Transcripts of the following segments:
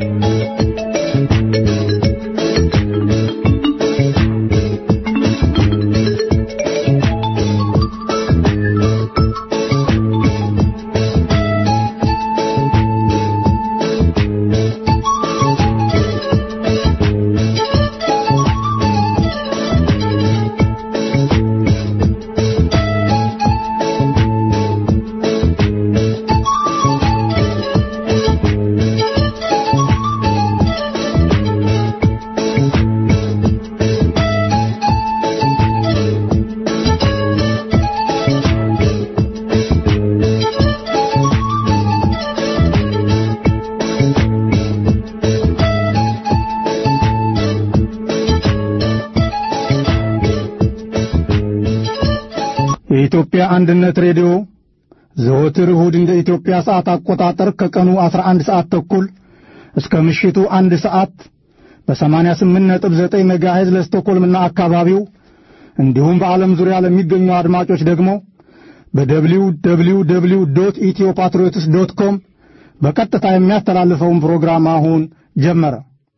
የኢትዮጵያ አንድነት ሬዲዮ ዘወትር እሁድ እንደ ኢትዮጵያ ሰዓት አቆጣጠር ከቀኑ 11 ሰዓት ተኩል እስከ ምሽቱ አንድ ሰዓት በ88.9 ሜጋሄዝ ለስቶኮልምና አካባቢው እንዲሁም በዓለም ዙሪያ ለሚገኙ አድማጮች ደግሞ በደብሊው ደብሊው ደብሊው ዶት ኢትዮ ፓትሪዮትስ ዶት ኮም በቀጥታ የሚያስተላልፈውን ፕሮግራም አሁን ጀመረ።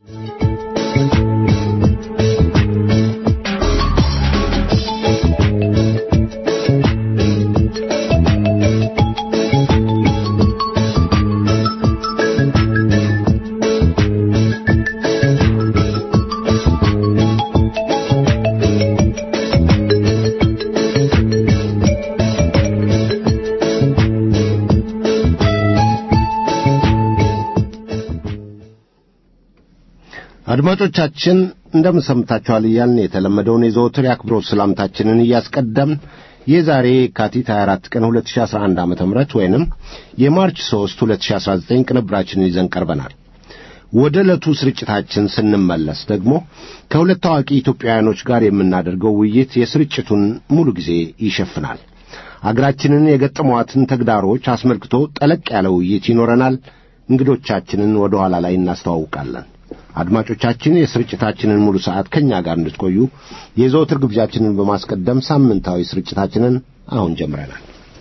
አድማጮቻችን እንደምን ሰምታችኋል እያልን የተለመደውን የዘወትር የአክብሮት ሰላምታችንን እያስቀደምን የዛሬ የካቲት 24 ቀን 2011 ዓ.ም ወይንም የማርች 3 2019 ቅንብራችንን ይዘን ቀርበናል። ወደ ዕለቱ ስርጭታችን ስንመለስ ደግሞ ከሁለት ታዋቂ ኢትዮጵያውያኖች ጋር የምናደርገው ውይይት የስርጭቱን ሙሉ ጊዜ ይሸፍናል። አገራችንን የገጠሟትን ተግዳሮች አስመልክቶ ጠለቅ ያለ ውይይት ይኖረናል። እንግዶቻችንን ወደ ኋላ ላይ እናስተዋውቃለን። አድማጮቻችን የስርጭታችንን ሙሉ ሰዓት ከእኛ ጋር እንድትቆዩ የዘወትር ግብዣችንን በማስቀደም ሳምንታዊ ስርጭታችንን አሁን ጀምረናል።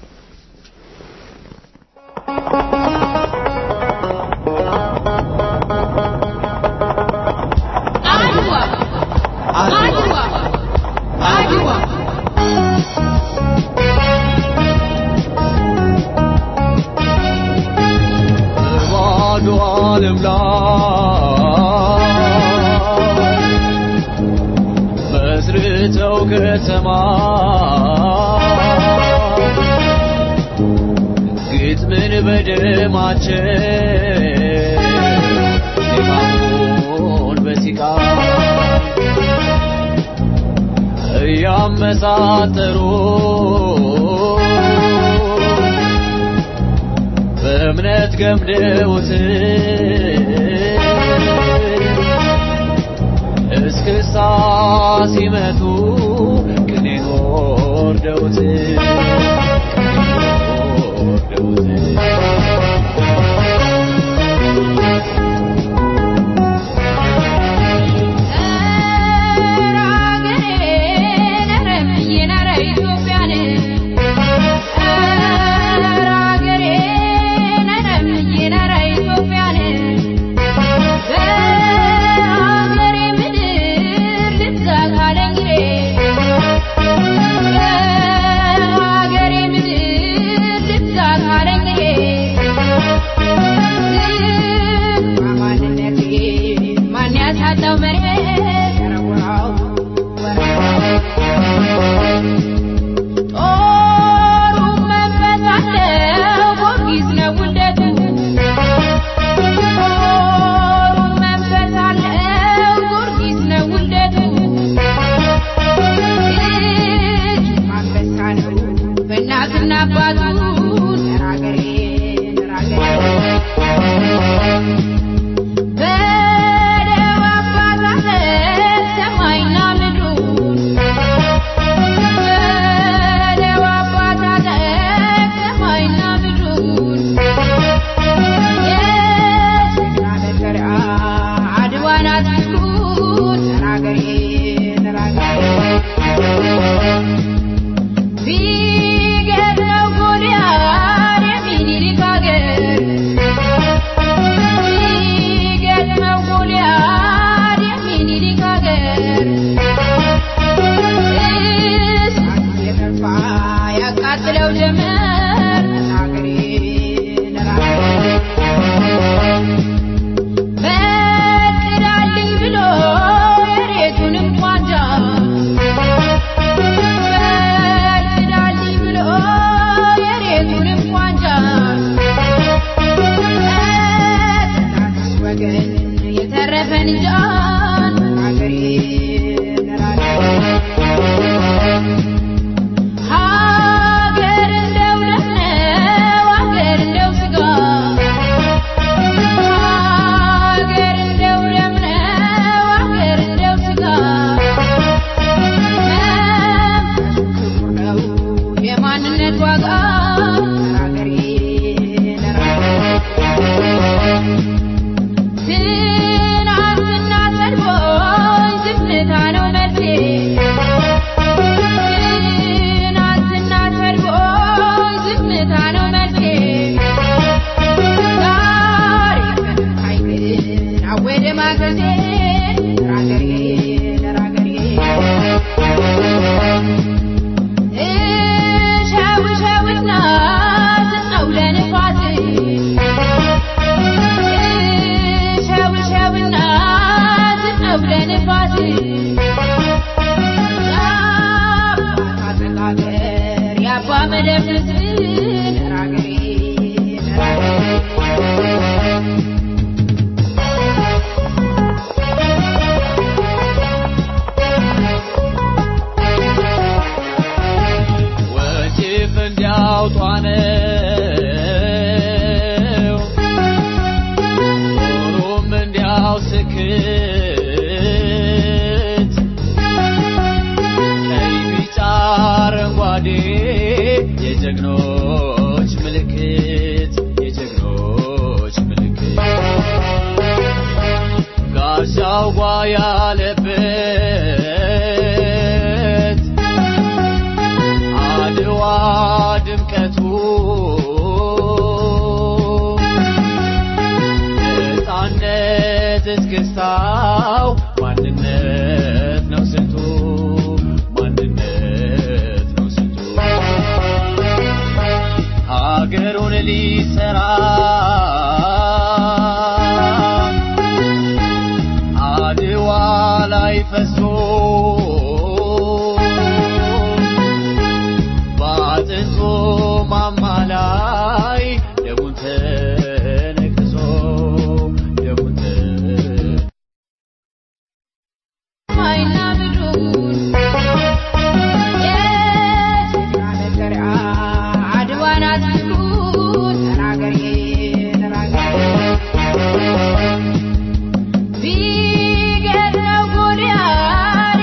ዓለም ላይ መስርተው ከተማ ግጥምን በደማቸው ዜማውን በሲቃ እያመሳጠሩ በእምነት ገምደውት እስክስታ ሲመቱ ቅኔ ወርደውት ወርደውት ኢትዮጵያን ወገን የተረፈን እንጃን ሀገሬ ሀገር እንደው ደም ነው ሀገር እንደው ስጋ ሀገር እንደው ደም ነው ሀገር እንደው ስጋ መንፈሱ ክቡር ነው የማንነት ዋጋ ሀገሬ ትናንትና ሰድቦኝ ዝምታ ነው መልሴ ትናንትና ሰድቦኝ ዝምታ ነው መልሴ ዛሬ ፈታኝ ግን አወደ ማገዜ ራገሬ ለራገሬ እሸውሸውና ስጠው ለንፋስ እሸውሸውና ስጠው ለንፋስ የአባት አጠቃቀር የአባ መደብስ ለራገሬ ወንጭፍ እንዲያውጧ ነው ኖሩም እንዲያው ስክት ቀይ ቢጫ አረንጓዴ የጀግኖች ምልክት የጀግኖች ምልክት ጋሻው ጓ ያለበት አድዋ ድምቀቱ ነፃነት እስክስታው ማንነት ነው ስንቱ ማንነት ነው ስንቱ ሀገሩን ሊሰራ አድዋ ላይ ፈሶ በአጥንቱ ማማ ላይ ደሙን ተነክሶ ደሙን ተነክሶ ሰማይና ምድሩን የጀግና መገሪያ አድዋን አትንኩት ተናገሬ ተናገሬ ቢገድለው ጎልያድ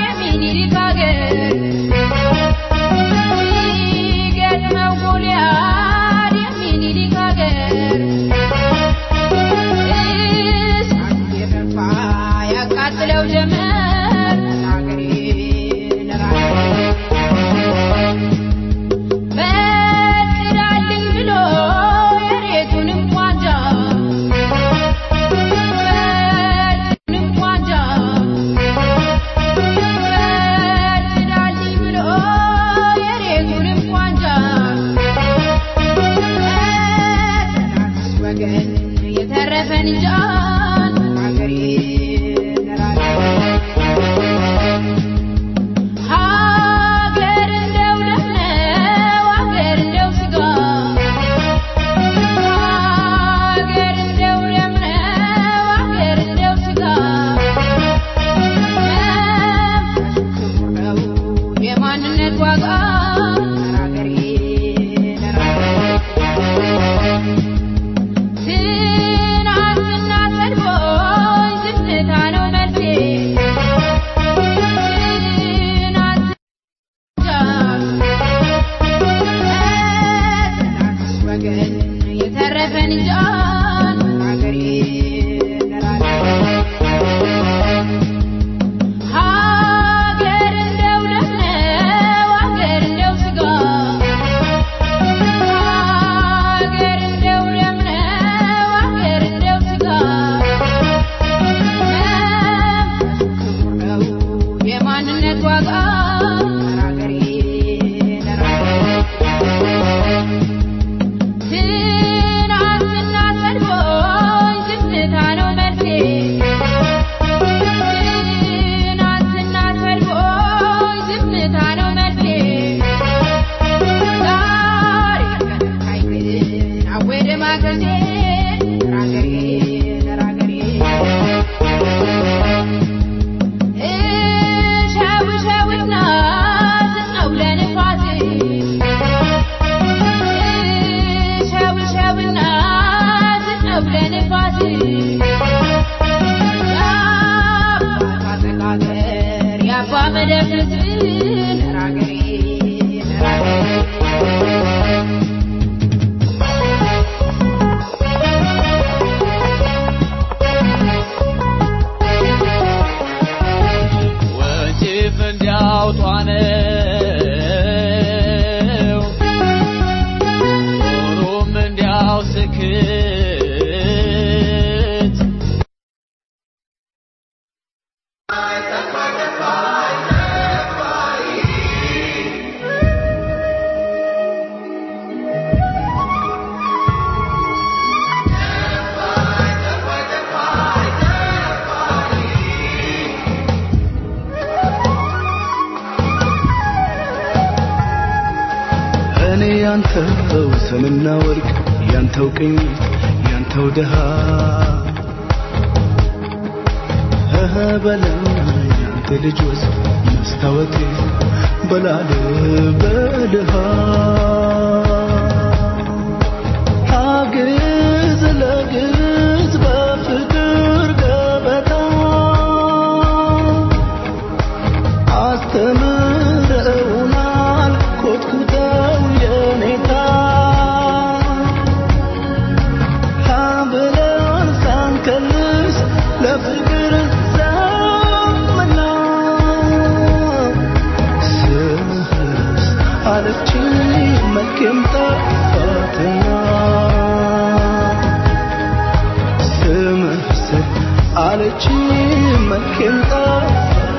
ያንተው ሰምና ወርቅ ያንተው ቅኝት ያንተው ድሃ እህ በለም ያንተ ልጅ ወዝ መስታወቴ በላል በድሃ አግዝ ለግዝ በፍቅር ገበታ አስተምረውናል ኮትኩተው የኔታ ብለን ሳንከልስ ለፍቅር ዘመና ስህርስ አለችኝ መልኬም ጠፋትና ስምህስ አለችኝ መልኬም ጠፋትና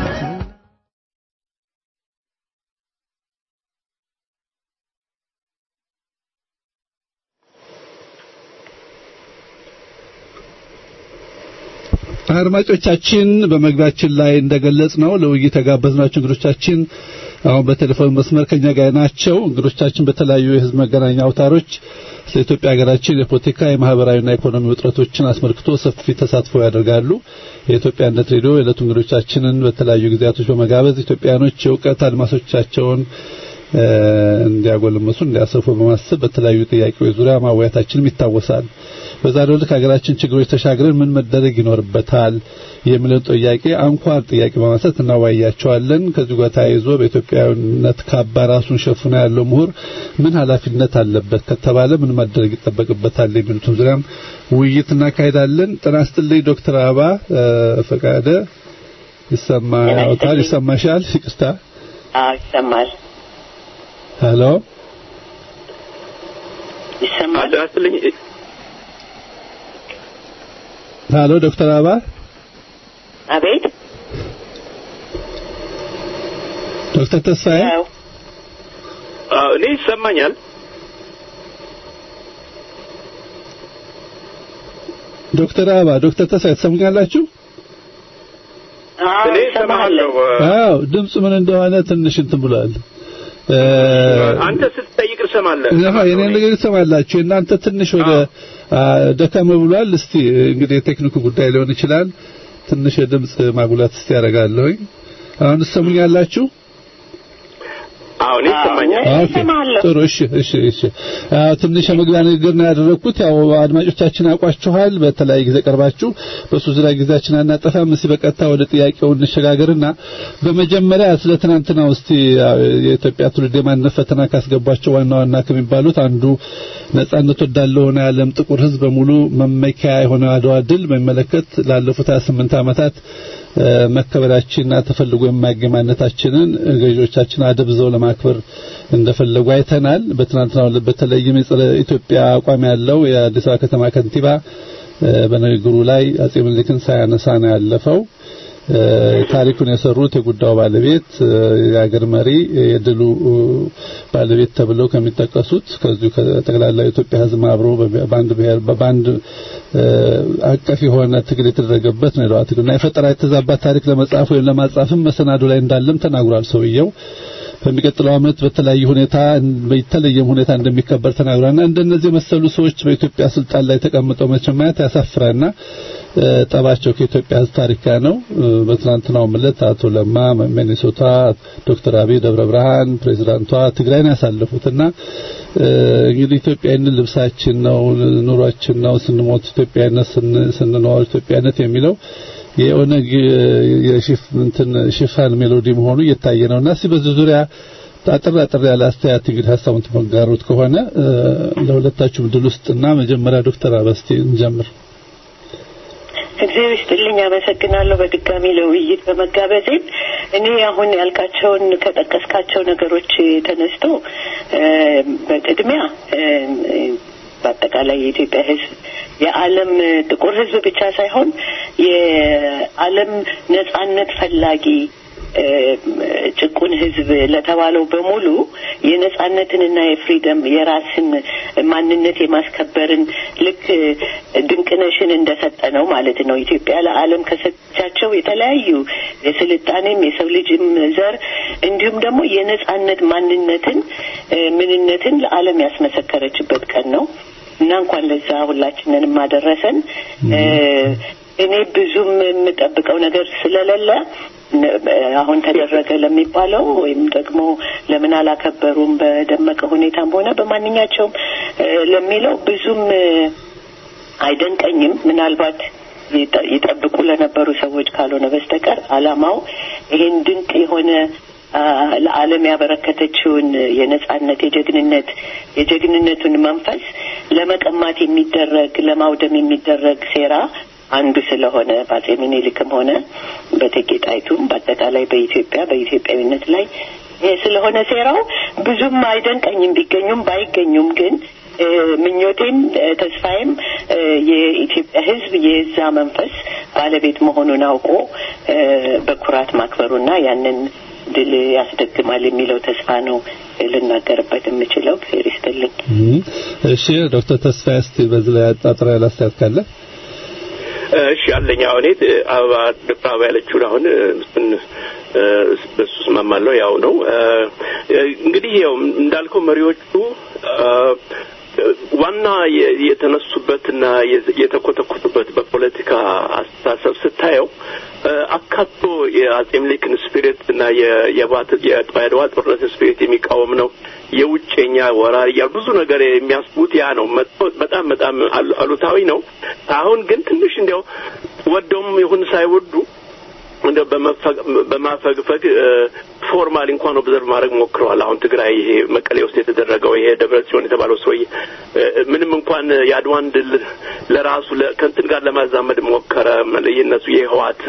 አድማጮቻችን በመግቢያችን ላይ እንደገለጽ ነው ለውይይት የጋበዝናቸው እንግዶቻችን አሁን በቴሌፎን መስመር ከኛ ጋር ናቸው። እንግዶቻችን በተለያዩ የህዝብ መገናኛ አውታሮች ስለ ኢትዮጵያ ሀገራችን የፖለቲካ የማህበራዊና ኢኮኖሚ ውጥረቶችን አስመልክቶ ሰፊ ተሳትፎ ያደርጋሉ። የኢትዮጵያ አንድነት ሬዲዮ የዕለቱ እንግዶቻችንን በተለያዩ ጊዜያቶች በመጋበዝ ኢትዮጵያኖች የእውቀት አድማሶቻቸውን እንዲያጎለምሱ እንዲያሰፉ በማሰብ በተለያዩ ጥያቄዎች ዙሪያ ማወያታችንም ይታወሳል። በዛሬው ዕለት ሀገራችን ችግሮች ተሻግረን ምን መደረግ ይኖርበታል የሚለውን ጥያቄ አንኳር ጥያቄ በማንሳት እናወያያቸዋለን። ከዚሁ ጋር ተያይዞ በኢትዮጵያዊነት ካባ ራሱን ሸፍኖ ያለው ምሁር ምን ኃላፊነት አለበት ከተባለ ምን መደረግ ይጠበቅበታል የሚሉትን ዙሪያም ውይይት እናካሄዳለን። ጤና ይስጥልኝ ዶክተር አበባ ፈቃደ ይሰማዎታል? ይሰማሻል? ይቅርታ። አዎ ይሰማል። ሄሎ ይሰማል። አድራስልኝ ሄሎ ዶክተር አበባ አቤት ዶክተር ተስፋዬ ያው አዎ፣ እኔ ይሰማኛል። ዶክተር አበባ ዶክተር ተስፋዬ ትሰሙኛላችሁ? አዎ እኔ ይሰማለሁ። እሰማሃለሁ። አዎ ድምፁ ምን እንደሆነ ትንሽ እንትን ብሏል። እ አንተ ስትጠይቅ እሰማለሁ። አሃ የኔ ነገር ትሰማላችሁ። እናንተ ትንሽ ወደ አ፣ ደከም ብሏል። እስቲ እንግዲህ የቴክኒኩ ጉዳይ ሊሆን ይችላል። ትንሽ የድምፅ ማጉላት እስቲ ያደርጋለሁኝ። አሁን ትሰሙኛላችሁ? አዎ፣ እኔ ይሰማኛል። አዎ፣ ኦኬ እሰማለሁ። ጥሩ እሺ እሺ እሺ አዎ ትንሽ የመግቢያ ንግግር ነው ያደረኩት ያው አድማጮቻችን ያውቋችኋል በተለያየ ጊዜ ቀርባችሁ በሱ ዙሪያ ጊዜያችን አናጠፋም እስቲ በቀጥታ ወደ ጥያቄው እንሸጋገርና በመጀመሪያ ስለ ትናንትና ውስጥ የኢትዮጵያ ትውልድ የማንነት ፈተና ካስገቧቸው ዋና ዋና ከሚባሉት አንዱ ነጻነት ወዳለው ሆነ የዓለም ጥቁር ሕዝብ በሙሉ መመኪያ የሆነ አድዋ ድል በሚመለከት ላለፉት 28 ዓመታት እ፣ መከበራችንና ተፈልጎ የማይገኝ ማንነታችንን ገዢዎቻችን አደብዘው ለማክበር እንደፈለጉ አይተናል። በትናንትናው ዕለት በተለይም የጸረ ኢትዮጵያ አቋም ያለው የአዲስ አበባ ከተማ ከንቲባ እ፣ በንግግሩ ላይ አጼ ምኒልክን ሳያነሳ ነው ያለፈው። እ፣ ታሪኩን የሰሩት የጉዳዩ ባለቤት እ፣ የሀገር መሪ የድሉ እ፣ ባለቤት ተብለው ከሚጠቀሱት ከዚሁ ከጠቅላላ የኢትዮጵያ ሕዝብ አብሮ በ- በአንድ ብሔር በአንድ እ፣ አቀፍ የሆነ ትግል የተደረገበት ነው። የለዋ ትግልና የፈጠራ የተዛባ ታሪክ ለመጻፍ ወይም ለማጻፍም መሰናዶ ላይ እንዳለም ተናግሯል ሰውየው። በሚቀጥለው ዓመት በተለያየ ሁኔታ በተለየም ሁኔታ እንደሚከበር ተናግሯልና እንደነዚህ የመሰሉ ሰዎች በኢትዮጵያ ስልጣን ላይ ተቀምጠው መቼም ማየት ያሳፍራልና እ፣ ጠባቸው ከኢትዮጵያ ሕዝብ ታሪክ ጋር ነው። እ፣ በትናንትናው ዕለት አቶ ለማ ሚኒሶታ፣ ዶክተር አብይ ደብረ ብርሃን፣ ፕሬዚዳንቷ ትግራይን ያሳለፉትና እ፣ እንግዲህ ኢትዮጵያዊነት ልብሳችን ነው፣ ኑሯችን ነው፣ ስንሞት ኢትዮጵያዊነት ስን- ስንኖር ኢትዮጵያዊነት የሚለው የኦነግ የሽፍ እንትን ሽፋን ሜሎዲ መሆኑ እየታየ ነውና እስኪ በዚህ ዙሪያ አጥር አጥር ያለ አስተያየት እንግዲህ ሀሳቡን ትመጋሩት ከሆነ እ፣ ለሁለታችሁም ድል ውስጥና መጀመሪያ ዶክተር አበስቲ እንጀምር። እግዚአብሔር ይስጥልኝ። አመሰግናለሁ በድጋሚ ለውይይት በመጋበዜ። እኔ አሁን ያልካቸውን ከጠቀስካቸው ነገሮች ተነስቶ እ፣ በቅድሚያ እ፣ በአጠቃላይ የኢትዮጵያ ሕዝብ የዓለም ጥቁር ሕዝብ ብቻ ሳይሆን የዓለም ነጻነት ፈላጊ ጭቁን ህዝብ ለተባለው በሙሉ የነጻነትንና የፍሪደም የራስን ማንነት የማስከበርን ልክ ድንቅነሽን እንደሰጠ ነው ማለት ነው። ኢትዮጵያ ለዓለም ከሰቻቸው የተለያዩ የስልጣኔም የሰው ልጅም ዘር እንዲሁም ደግሞ የነጻነት ማንነትን ምንነትን ለዓለም ያስመሰከረችበት ቀን ነው እና እንኳን ለዛ ሁላችንንም አደረሰን። እኔ ብዙም የምጠብቀው ነገር ስለሌለ አሁን ተደረገ ለሚባለው ወይም ደግሞ ለምን አላከበሩም በደመቀ ሁኔታም ሆነ በማንኛቸውም ለሚለው ብዙም አይደንቀኝም። ምናልባት ይጠብቁ ለነበሩ ሰዎች ካልሆነ በስተቀር አላማው ይሄን ድንቅ የሆነ ለዓለም ያበረከተችውን የነጻነት የጀግንነት የጀግንነቱን መንፈስ ለመቀማት የሚደረግ ለማውደም የሚደረግ ሴራ አንዱ ስለሆነ በአጼ ምኒልክም ሆነ በእቴጌ ጣይቱም በአጠቃላይ በኢትዮጵያ በኢትዮጵያዊነት ላይ ይሄ ስለሆነ ሴራው ብዙም አይደንቀኝም። ቢገኙም ባይገኙም ግን ምኞቴም ተስፋዬም የኢትዮጵያ ሕዝብ የዛ መንፈስ ባለቤት መሆኑን አውቆ በኩራት ማክበሩና ያንን ድል ያስደግማል የሚለው ተስፋ ነው ልናገርበት የምችለው። ፌር ይስጥልኝ። እሺ ዶክተር ተስፋዬ እስቲ በዚህ ላይ አጣጥራ ያላስተያየት ካለ እሺ አለኝ። አሁን አበባ ዶክተር አበባ ያለችውን አሁን እሱን በሱ እስማማለሁ። ያው ነው እንግዲህ ያው እንዳልከው መሪዎቹ ዋና የተነሱበትና የተኮተኮቱበት በፖለቲካ አስተሳሰብ ስታየው አካቶ የአጼ ምኒልክን ስፒሪት እና የአድዋ ጦርነት ስፒሪት የሚቃወም ነው። የውጭኛ ወራሪ ያ ብዙ ነገር የሚያስቡት ያ ነው። በጣም በጣም አሉታዊ ነው። አሁን ግን ትንሽ እንዲያው ወደውም ይሁን ሳይወዱ እንደው በማፈግፈግ ፎርማል እንኳን ኦብዘርቭ ማድረግ ሞክረዋል። አሁን ትግራይ ይሄ መቀሌ ውስጥ የተደረገው ይሄ ደብረ ጽዮን የተባለው ሰውዬ ምንም እንኳን የአድዋን ድል ለራሱ ከእንትን ጋር ለማዛመድ ሞከረ። የእነሱ የህዋት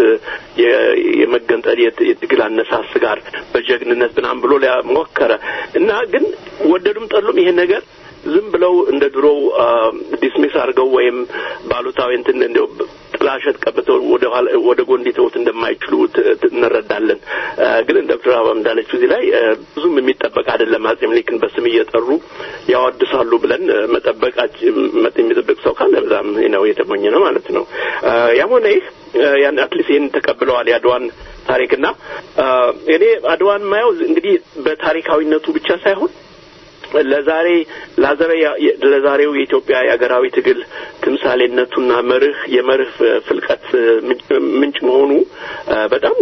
የመገንጠል የትግል አነሳስ ጋር በጀግንነት ምናምን ብሎ ሞከረ እና ግን ወደዱም ጠሉም ይሄ ነገር ዝም ብለው እንደ ድሮው ዲስሚስ አድርገው ወይም ባሉታዊ እንትን እንደው ጥላሸት ቀብተው ወደ ወደ ጎን ሊተውት እንደማይችሉ እንረዳለን። ግን እንደ ዶክተር አበባ እንዳለችው እዚህ ላይ ብዙም የሚጠበቅ አይደለም። አጼ ምኒልክን በስም እየጠሩ ያወድሳሉ ብለን መጠበቃችን የሚጠብቅ ሰው ካለ በዛም ነው የተሞኘ ነው ማለት ነው። ያም ሆነ ይህ ያን አትሊስት ይህን ተቀብለዋል የአድዋን ታሪክና እኔ አድዋን ማየው እንግዲህ በታሪካዊነቱ ብቻ ሳይሆን ለዛሬ ላዘረ ለዛሬው የኢትዮጵያ የሀገራዊ ትግል ትምሳሌነቱና መርህ የመርህ ፍልቀት ምንጭ መሆኑ በጣም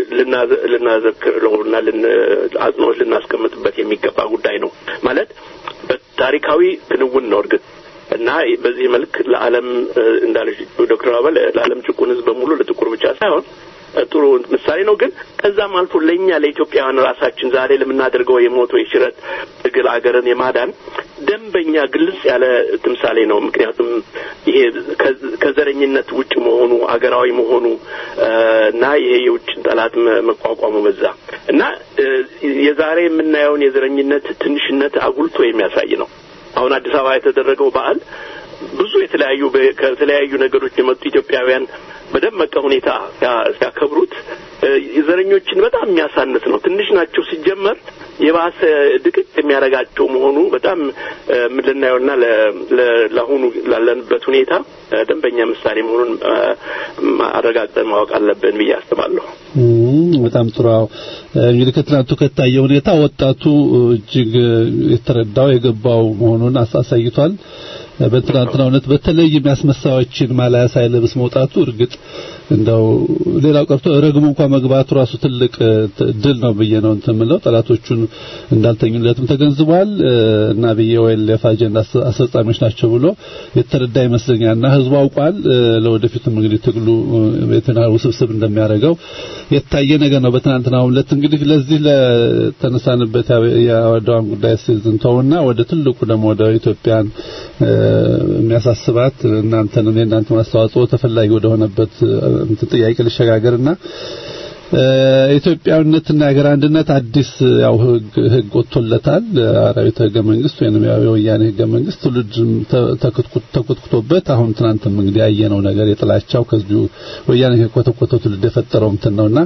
ልናዘክረውና አጽንኦት ልናስቀምጥበት የሚገባ ጉዳይ ነው። ማለት በታሪካዊ ክንውን ነው እርግጥ እና በዚህ መልክ ለዓለም እንዳለች ዶክተር አበል ለዓለም ጭቁን ሕዝብ በሙሉ ለጥቁር ብቻ ሳይሆን ጥሩ ምሳሌ ነው። ግን ከዛም አልፎ ለእኛ ለኢትዮጵያውያን ራሳችን ዛሬ ለምናደርገው የሞቶ የሽረት ትግል አገርን የማዳን ደንበኛ ግልጽ ያለ ትምሳሌ ነው። ምክንያቱም ይሄ ከዘረኝነት ውጭ መሆኑ አገራዊ መሆኑ እና ይሄ የውጭን ጠላት መቋቋሙ በዛ እና የዛሬ የምናየውን የዘረኝነት ትንሽነት አጉልቶ የሚያሳይ ነው። አሁን አዲስ አበባ የተደረገው በዓል ብዙ የተለያዩ ከተለያዩ ነገሮች የመጡ ኢትዮጵያውያን በደመቀ ሁኔታ ሲያከብሩት ዘረኞችን በጣም የሚያሳንስ ነው። ትንሽ ናቸው ሲጀመር የባሰ ድቅቅ የሚያደርጋቸው መሆኑ በጣም ልናየውና ለአሁኑ ላለንበት ሁኔታ ደንበኛ ምሳሌ መሆኑን አረጋግጠን ማወቅ አለብን ብዬ አስባለሁ። በጣም ጥሩ። እንግዲህ ከትናንቱ ከታየ ሁኔታ ወጣቱ እጅግ የተረዳው የገባው መሆኑን አሳይቷል። በትናንትና እውነት በተለይ የሚያስመሳዮችን ማላያ ሳይለብስ መውጣቱ እርግጥ እንደው ሌላው ቀርቶ ረግሞ እንኳን መግባቱ ራሱ ትልቅ ድል ነው ብዬ ነው እንትን የምለው። ጠላቶቹን እንዳልተኙለትም ተገንዝቧል እና ብዬ ወይም አጀንዳ አስፈጻሚዎች ናቸው ብሎ የተረዳ ይመስለኛልና ህዝቡ አውቋል። ለወደፊትም እንግዲህ ትግሉ የትና ውስብስብ እንደሚያደርገው የታየ ነገር ነው። በትናንትናው ዕለት እንግዲህ ለዚህ ለተነሳንበት የአድዋን ጉዳይ ስንተውና ወደ ትልቁ ደግሞ ወደ ኢትዮጵያን የሚያሳስባት እናንተን የእናንተን አስተዋጽኦ ተፈላጊ ወደ ሆነበት እንትን ጥያቄ ልሸጋገርና ኢትዮጵያዊነትና የሀገር አንድነት አዲስ ያው ህግ ህግ ወጥቶለታል። አራዊት ህገ መንግስት ወይንም ያው የወያኔ ህገ መንግስት ትውልድ ተኮትኩቶበት አሁን ትናንትም እንግዲህ ያየነው ነገር የጥላቻው ከዚሁ ወያኔ ከኮተኮተው ትውልድ የፈጠረው እንትን ነውና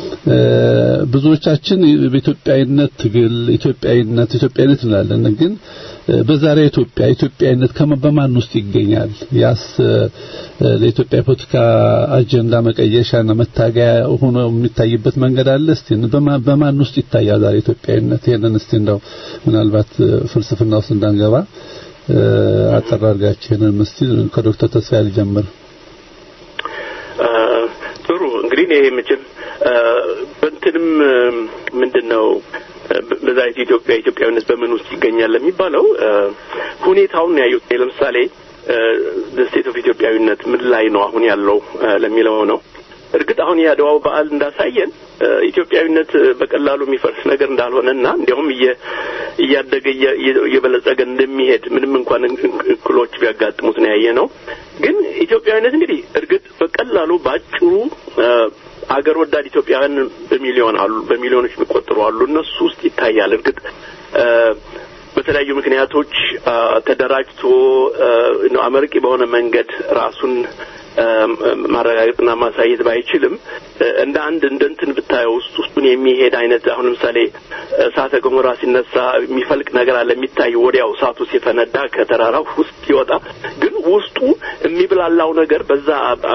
ብዙዎቻችን በኢትዮጵያዊነት ትግል ኢትዮጵያዊነት ኢትዮጵያዊነት እንላለን ግን በዛሬ ኢትዮጵያ ኢትዮጵያዊነት በማን ውስጥ ይገኛል? ያስ ለኢትዮጵያ የፖለቲካ አጀንዳ መቀየሻና መታገያ ሆኖ የሚታይበት መንገድ አለ። እስቲ በማን ውስጥ ይታያል ዛሬ ኢትዮጵያዊነት? ይሄንን እስቲ እንደው ምናልባት ፍልስፍና ውስጥ እንዳንገባ አጠር አድርጋችሁ ይሄንን እስቲ ከዶክተር ተስፋዬ ልጀምር። ጥሩ እንግዲህ እኔ መቼም በእንትንም ምንድን ነው በዛይት ኢትዮጵያ ኢትዮጵያዊነት በምን ውስጥ ይገኛል ለሚባለው ሁኔታውን ያዩት ለምሳሌ ስቴት ኦፍ ኢትዮጵያዊነት ምን ላይ ነው አሁን ያለው ለሚለው ነው። እርግጥ አሁን የአድዋው በዓል እንዳሳየን ኢትዮጵያዊነት በቀላሉ የሚፈርስ ነገር እንዳልሆነና እንዲያውም እያደገ እየበለጸገ እንደሚሄድ ምንም እንኳን እክሎች ቢያጋጥሙት ነው ያየ ነው። ግን ኢትዮጵያዊነት እንግዲህ እርግጥ በቀላሉ ባጭሩ አገር ወዳድ ኢትዮጵያውያን በሚሊዮን አሉ፣ በሚሊዮኖች የሚቆጠሩ አሉ። እነሱ ውስጥ ይታያል። እርግጥ በተለያዩ ምክንያቶች ተደራጅቶ አመርቂ በሆነ መንገድ ራሱን ማረጋገጥና ማሳየት ባይችልም እንደ አንድ እንደ እንትን ብታየው ውስጥ ውስጡን የሚሄድ አይነት አሁን ለምሳሌ እሳተ ገሞራ ሲነሳ የሚፈልቅ ነገር አለ የሚታይ ወዲያው እሳቱ ሲፈነዳ ከተራራው ውስጥ ሲወጣ ግን ውስጡ የሚብላላው ነገር በዛ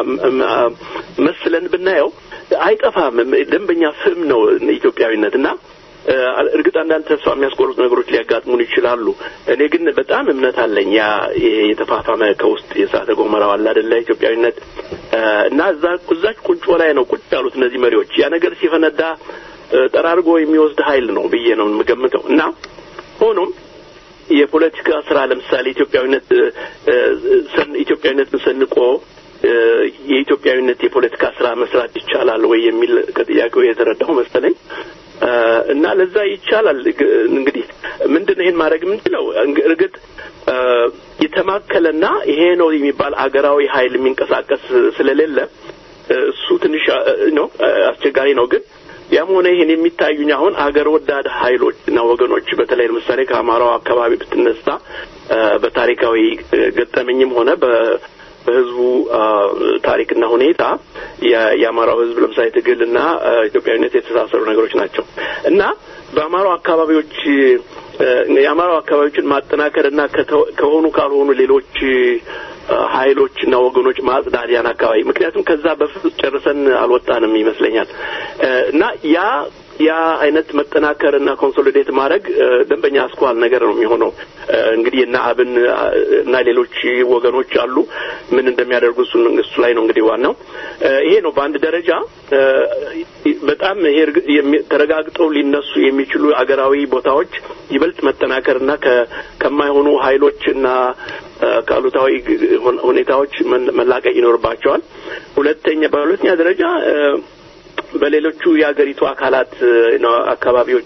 መስለን ብናየው አይጠፋም። ደንበኛ ፍም ነው ኢትዮጵያዊነት እና እርግጥ አንዳንድ ተስፋ የሚያስቆርጡ ነገሮች ሊያጋጥሙን ይችላሉ። እኔ ግን በጣም እምነት አለኝ። ያ የተፋፋመ ከውስጥ የእሳተ ገሞራው አለ አይደለ ኢትዮጵያዊነት እና እዛ እዛች ቁንጮ ላይ ነው ቁጭ ያሉት እነዚህ መሪዎች። ያ ነገር ሲፈነዳ ጠራርጎ የሚወስድ ኃይል ነው ብዬ ነው የምገምተው እና ሆኖም የፖለቲካ ስራ ለምሳሌ ኢትዮጵያዊነት ኢትዮጵያዊነትን ሰንቆ የኢትዮጵያዊነት የፖለቲካ ስራ መስራት ይቻላል ወይ የሚል ከጥያቄው የተረዳው መሰለኝ። እና ለዛ ይቻላል። እንግዲህ ምንድን ነው ይሄን ማድረግ የምንችለው? እርግጥ የተማከለና ይሄ ነው የሚባል አገራዊ ኃይል የሚንቀሳቀስ ስለሌለ እሱ ትንሽ ነው አስቸጋሪ ነው። ግን ያም ሆነ ይሄን የሚታዩኝ አሁን አገር ወዳድ ኃይሎች እና ወገኖች በተለይ ለምሳሌ ከአማራው አካባቢ ብትነሳ በታሪካዊ ገጠመኝም ሆነ በህዝቡ ታሪክና ሁኔታ የአማራው ህዝብ ለምሳሌ ትግልና ኢትዮጵያዊነት የተሳሰሩ ነገሮች ናቸው እና በአማራው አካባቢዎች የአማራው አካባቢዎችን ማጠናከር እና ከሆኑ ካልሆኑ ሌሎች ኃይሎች እና ወገኖች ማጽዳት ያን አካባቢ ምክንያቱም ከዛ በፊት ጨርሰን አልወጣንም ይመስለኛል እና ያ ያ አይነት መጠናከር እና ኮንሶሊዴት ማድረግ ደንበኛ አስኳል ነገር ነው የሚሆነው። እንግዲህ እና አብን እና ሌሎች ወገኖች አሉ ምን እንደሚያደርጉ እሱ እሱ ላይ ነው እንግዲህ ዋናው ይሄ ነው። በአንድ ደረጃ በጣም ይሄ ተረጋግጠው ሊነሱ የሚችሉ አገራዊ ቦታዎች ይበልጥ መጠናከር እና ከማይሆኑ ኃይሎች እና ከአሉታዊ ሁኔታዎች መላቀቅ ይኖርባቸዋል። ሁለተኛ በሁለተኛ ደረጃ በሌሎቹ የሀገሪቱ አካላት አካባቢዎች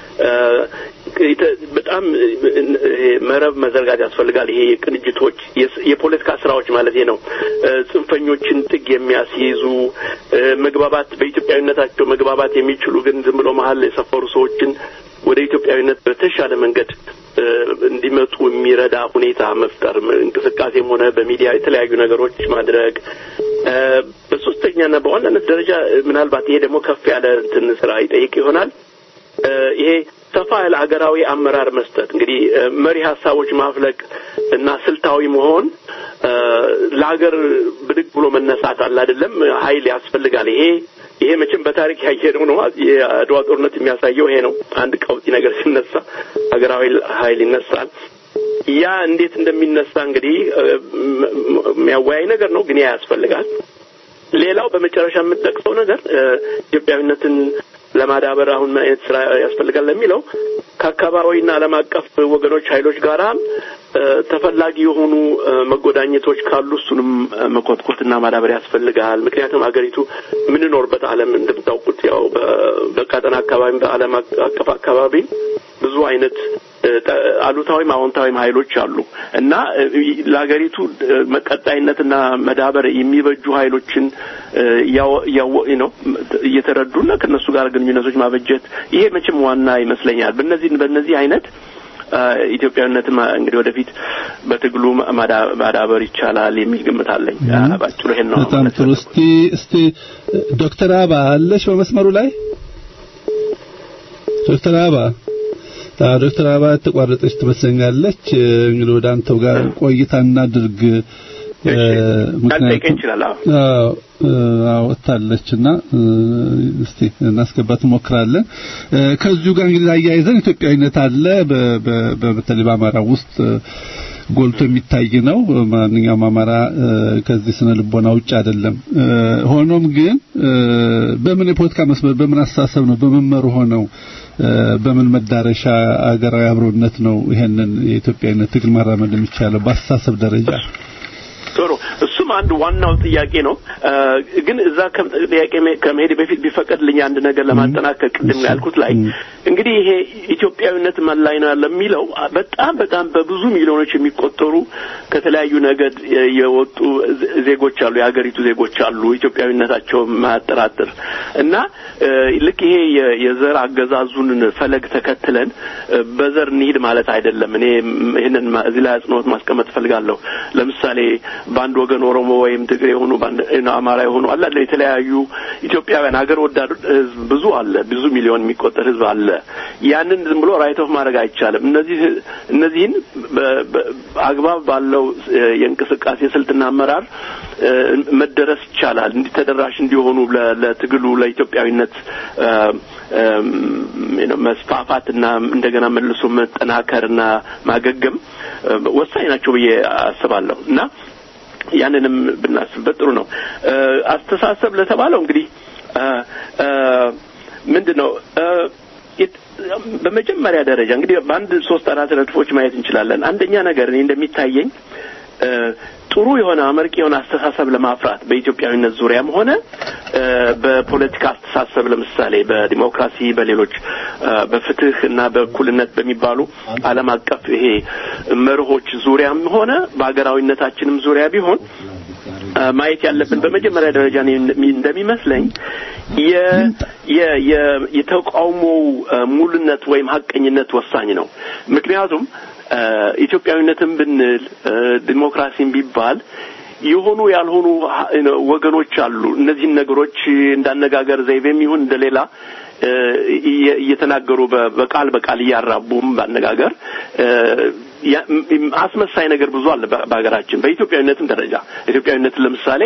በጣም መረብ መዘርጋት ያስፈልጋል። ይሄ የቅንጅቶች የፖለቲካ ስራዎች ማለት ነው። ጽንፈኞችን ጥግ የሚያስይዙ መግባባት በኢትዮጵያዊነታቸው መግባባት የሚችሉ ግን ዝም ብሎ መሀል የሰፈሩ ሰዎችን ወደ ኢትዮጵያዊነት በተሻለ መንገድ እንዲመጡ የሚረዳ ሁኔታ መፍጠር፣ እንቅስቃሴም ሆነ በሚዲያ የተለያዩ ነገሮች ማድረግ። በሶስተኛና በዋናነት ደረጃ ምናልባት ይሄ ደግሞ ከፍ ያለ እንትን ስራ ይጠይቅ ይሆናል። ይሄ ሰፋ ያለ ሀገራዊ አመራር መስጠት እንግዲህ መሪ ሀሳቦች ማፍለቅ እና ስልታዊ መሆን ለሀገር ብድግ ብሎ መነሳት አለ አይደለም ኃይል ያስፈልጋል። ይሄ ይሄ መቼም በታሪክ ያየነው ነው። የአድዋ ጦርነት የሚያሳየው ይሄ ነው። አንድ ቀውጢ ነገር ሲነሳ ሀገራዊ ኃይል ይነሳል። ያ እንዴት እንደሚነሳ እንግዲህ የሚያወያይ ነገር ነው፣ ግን ያ ያስፈልጋል። ሌላው በመጨረሻ የምጠቅሰው ነገር ኢትዮጵያዊነትን ለማዳበር አሁን ምን አይነት ስራ ያስፈልጋል ለሚለው ከአካባቢና ዓለም አቀፍ ወገኖች ኃይሎች ጋራ ተፈላጊ የሆኑ መጎዳኘቶች ካሉ እሱንም መኮትኮትና ማዳበር ያስፈልጋል። ምክንያቱም አገሪቱ የምንኖርበት ዓለም እንደምታውቁት ያው በቀጠና አካባቢ በዓለም አቀፍ አካባቢ ብዙ አይነት አሉታዊም አዎንታዊም ኃይሎች አሉ እና ለሀገሪቱ መቀጣይነትና መዳበር የሚበጁ ኃይሎችን ነው እየተረዱና ከእነሱ ጋር ግንኙነቶች ማበጀት ይሄ መቼም ዋና ይመስለኛል። በእነዚህ በእነዚህ አይነት ኢትዮጵያዊነትን እንግዲህ ወደፊት በትግሉ ማዳበር ይቻላል የሚል ግምት አለኝ። ባጭሩ ይሄን ነው። በጣም ጥሩ። እስቲ እስቲ ዶክተር አባ አለሽ በመስመሩ ላይ ዶክተር አባ ዶክተር አባ ተቋረጠች ትመስለኛለች። እንግዲህ ወደ አንተው ጋር ቆይታ እናድርግ። ምክንያቱም ወጥታለችና እስቲ እናስገባት እንሞክራለን። ከዚሁ ጋር እንግዲህ አያይዘን ኢትዮጵያዊነት አለ በተለይ በአማራ ውስጥ ጎልቶ የሚታይ ነው። ማንኛውም አማራ ከዚህ ስነ ልቦና ውጭ አይደለም። ሆኖም ግን በምን የፖለቲካ መስመር በምን አስተሳሰብ ነው በመመሩ ሆነው በምን መዳረሻ አገራዊ አብሮነት ነው ይሄንን የኢትዮጵያዊነት ትግል ማራመድ የሚቻለው በአስተሳሰብ ደረጃ? ጥሩ እሱም አንድ ዋናው ጥያቄ ነው። ግን እዛ ጥያቄ ከመሄድ በፊት ቢፈቀድልኝ አንድ ነገር ለማጠናከር ቅድም ያልኩት ላይ እንግዲህ ይሄ ኢትዮጵያዊነት ምን ላይ ነው ያለ የሚለው በጣም በጣም በብዙ ሚሊዮኖች የሚቆጠሩ ከተለያዩ ነገድ የወጡ ዜጎች አሉ፣ የሀገሪቱ ዜጎች አሉ፣ ኢትዮጵያዊነታቸው ማያጠራጥር እና ልክ ይሄ የዘር አገዛዙን ፈለግ ተከትለን በዘር እንሂድ ማለት አይደለም። እኔ ይህንን እዚህ ላይ አጽንኦት ማስቀመጥ እፈልጋለሁ። ለምሳሌ በአንድ ወገን ኦሮሞ ወይም ትግሬ የሆኑ አማራ የሆኑ አለ የተለያዩ ኢትዮጵያውያን ሀገር ወዳድ ህዝብ ብዙ አለ፣ ብዙ ሚሊዮን የሚቆጠር ህዝብ አለ። ያንን ዝም ብሎ ራይት ኦፍ ማድረግ አይቻልም። እነዚህ እነዚህን አግባብ ባለው የእንቅስቃሴ ስልትና አመራር መደረስ ይቻላል። እንዲህ ተደራሽ እንዲሆኑ ለትግሉ ለኢትዮጵያዊነት መስፋፋትና እንደገና መልሶ መጠናከርና ማገገም ወሳኝ ናቸው ብዬ አስባለሁ እና ያንንም ብናስብበት ጥሩ ነው። አስተሳሰብ ለተባለው እንግዲህ ምንድን ነው በመጀመሪያ ደረጃ እንግዲህ በአንድ ሶስት አራት ነጥቦች ማየት እንችላለን። አንደኛ ነገር እኔ እንደሚታየኝ ጥሩ የሆነ አመርቂ የሆነ አስተሳሰብ ለማፍራት በኢትዮጵያዊነት ዙሪያም ሆነ በፖለቲካ አስተሳሰብ ለምሳሌ በዲሞክራሲ፣ በሌሎች በፍትህ እና በእኩልነት በሚባሉ ዓለም አቀፍ ይሄ መርሆች ዙሪያም ሆነ በሀገራዊነታችንም ዙሪያ ቢሆን ማየት ያለብን በመጀመሪያ ደረጃ እንደሚመስለኝ የተቃውሞው ሙሉነት ወይም ሀቀኝነት ወሳኝ ነው። ምክንያቱም ኢትዮጵያዊነትን ብንል ዲሞክራሲን ቢባል የሆኑ ያልሆኑ ወገኖች አሉ። እነዚህን ነገሮች እንዳነጋገር ዘይቤም ይሁን እንደሌላ እየተናገሩ በቃል በቃል እያራቡም ባነጋገር አስመሳይ ነገር ብዙ አለ በሀገራችን በኢትዮጵያዊነትም ደረጃ ኢትዮጵያዊነትን ለምሳሌ